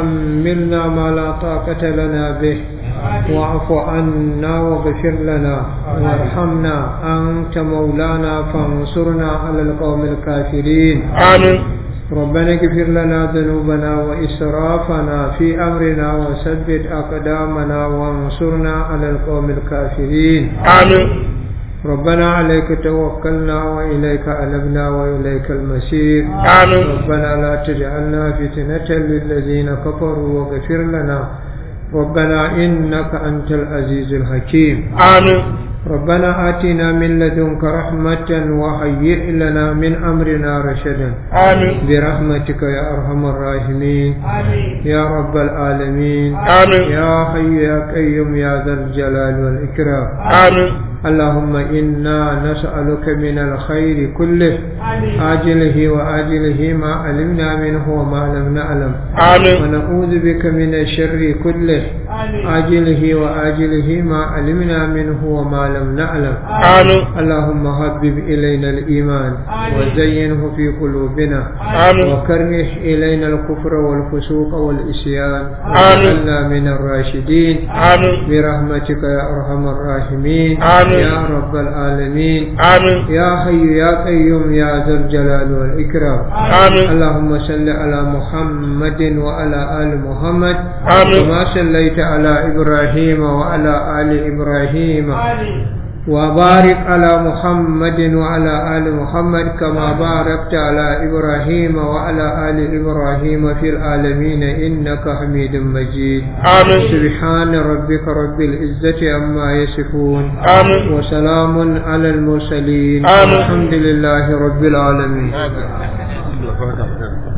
[SPEAKER 2] تحملنا ما لا طاقة لنا به واعف عنا واغفر لنا وارحمنا أنت مولانا فانصرنا على القوم الكافرين
[SPEAKER 4] آمين
[SPEAKER 2] ربنا اغفر لنا ذنوبنا وإسرافنا في أمرنا وثبت أقدامنا وانصرنا على القوم الكافرين
[SPEAKER 4] آمين
[SPEAKER 2] ربنا عليك توكلنا وإليك أنبنا وإليك المسير
[SPEAKER 4] آمين
[SPEAKER 2] ربنا لا تجعلنا فتنة للذين كفروا واغفر لنا ربنا إنك أنت العزيز الحكيم
[SPEAKER 4] آمين
[SPEAKER 2] ربنا آتنا من لدنك رحمة وهيئ لنا من أمرنا رشدا
[SPEAKER 4] آمين
[SPEAKER 2] برحمتك يا أرحم الراحمين يا رب العالمين
[SPEAKER 4] آمين
[SPEAKER 2] يا حي يا قيوم يا ذا الجلال والإكرام
[SPEAKER 4] آمين
[SPEAKER 2] اللهم إنا نسألك من الخير كله آجله وآجله ما علمنا منه وما لم نعلم
[SPEAKER 4] آمين
[SPEAKER 2] ونعوذ بك من الشر كله آجله وآجله ما علمنا منه وما لم نعلم
[SPEAKER 4] آمين
[SPEAKER 2] اللهم حبب إلينا الإيمان وزينه في قلوبنا
[SPEAKER 4] آمين
[SPEAKER 2] وكره إلينا الكفر والفسوق والإسيان
[SPEAKER 4] آمين.
[SPEAKER 2] واجعلنا من الراشدين
[SPEAKER 4] آمين
[SPEAKER 2] برحمتك يا أرحم الراحمين
[SPEAKER 4] آمين.
[SPEAKER 2] يا رب العالمين
[SPEAKER 4] آمين
[SPEAKER 2] يا حي يا قيوم يا ذا الجلال والإكرام
[SPEAKER 4] آمين
[SPEAKER 2] اللهم صل على محمد وعلى آل محمد
[SPEAKER 4] آمين.
[SPEAKER 2] كما صليت على إبراهيم وعلى آل إبراهيم وبارك على محمد وعلى آل محمد كما باركت على إبراهيم وعلى آل إبراهيم في العالمين إنك حميد مجيد
[SPEAKER 4] آمين
[SPEAKER 2] سبحان ربك رب العزة عما يصفون
[SPEAKER 4] آمين
[SPEAKER 2] وسلام على المرسلين
[SPEAKER 4] آمين.
[SPEAKER 2] الحمد لله رب العالمين
[SPEAKER 4] آمين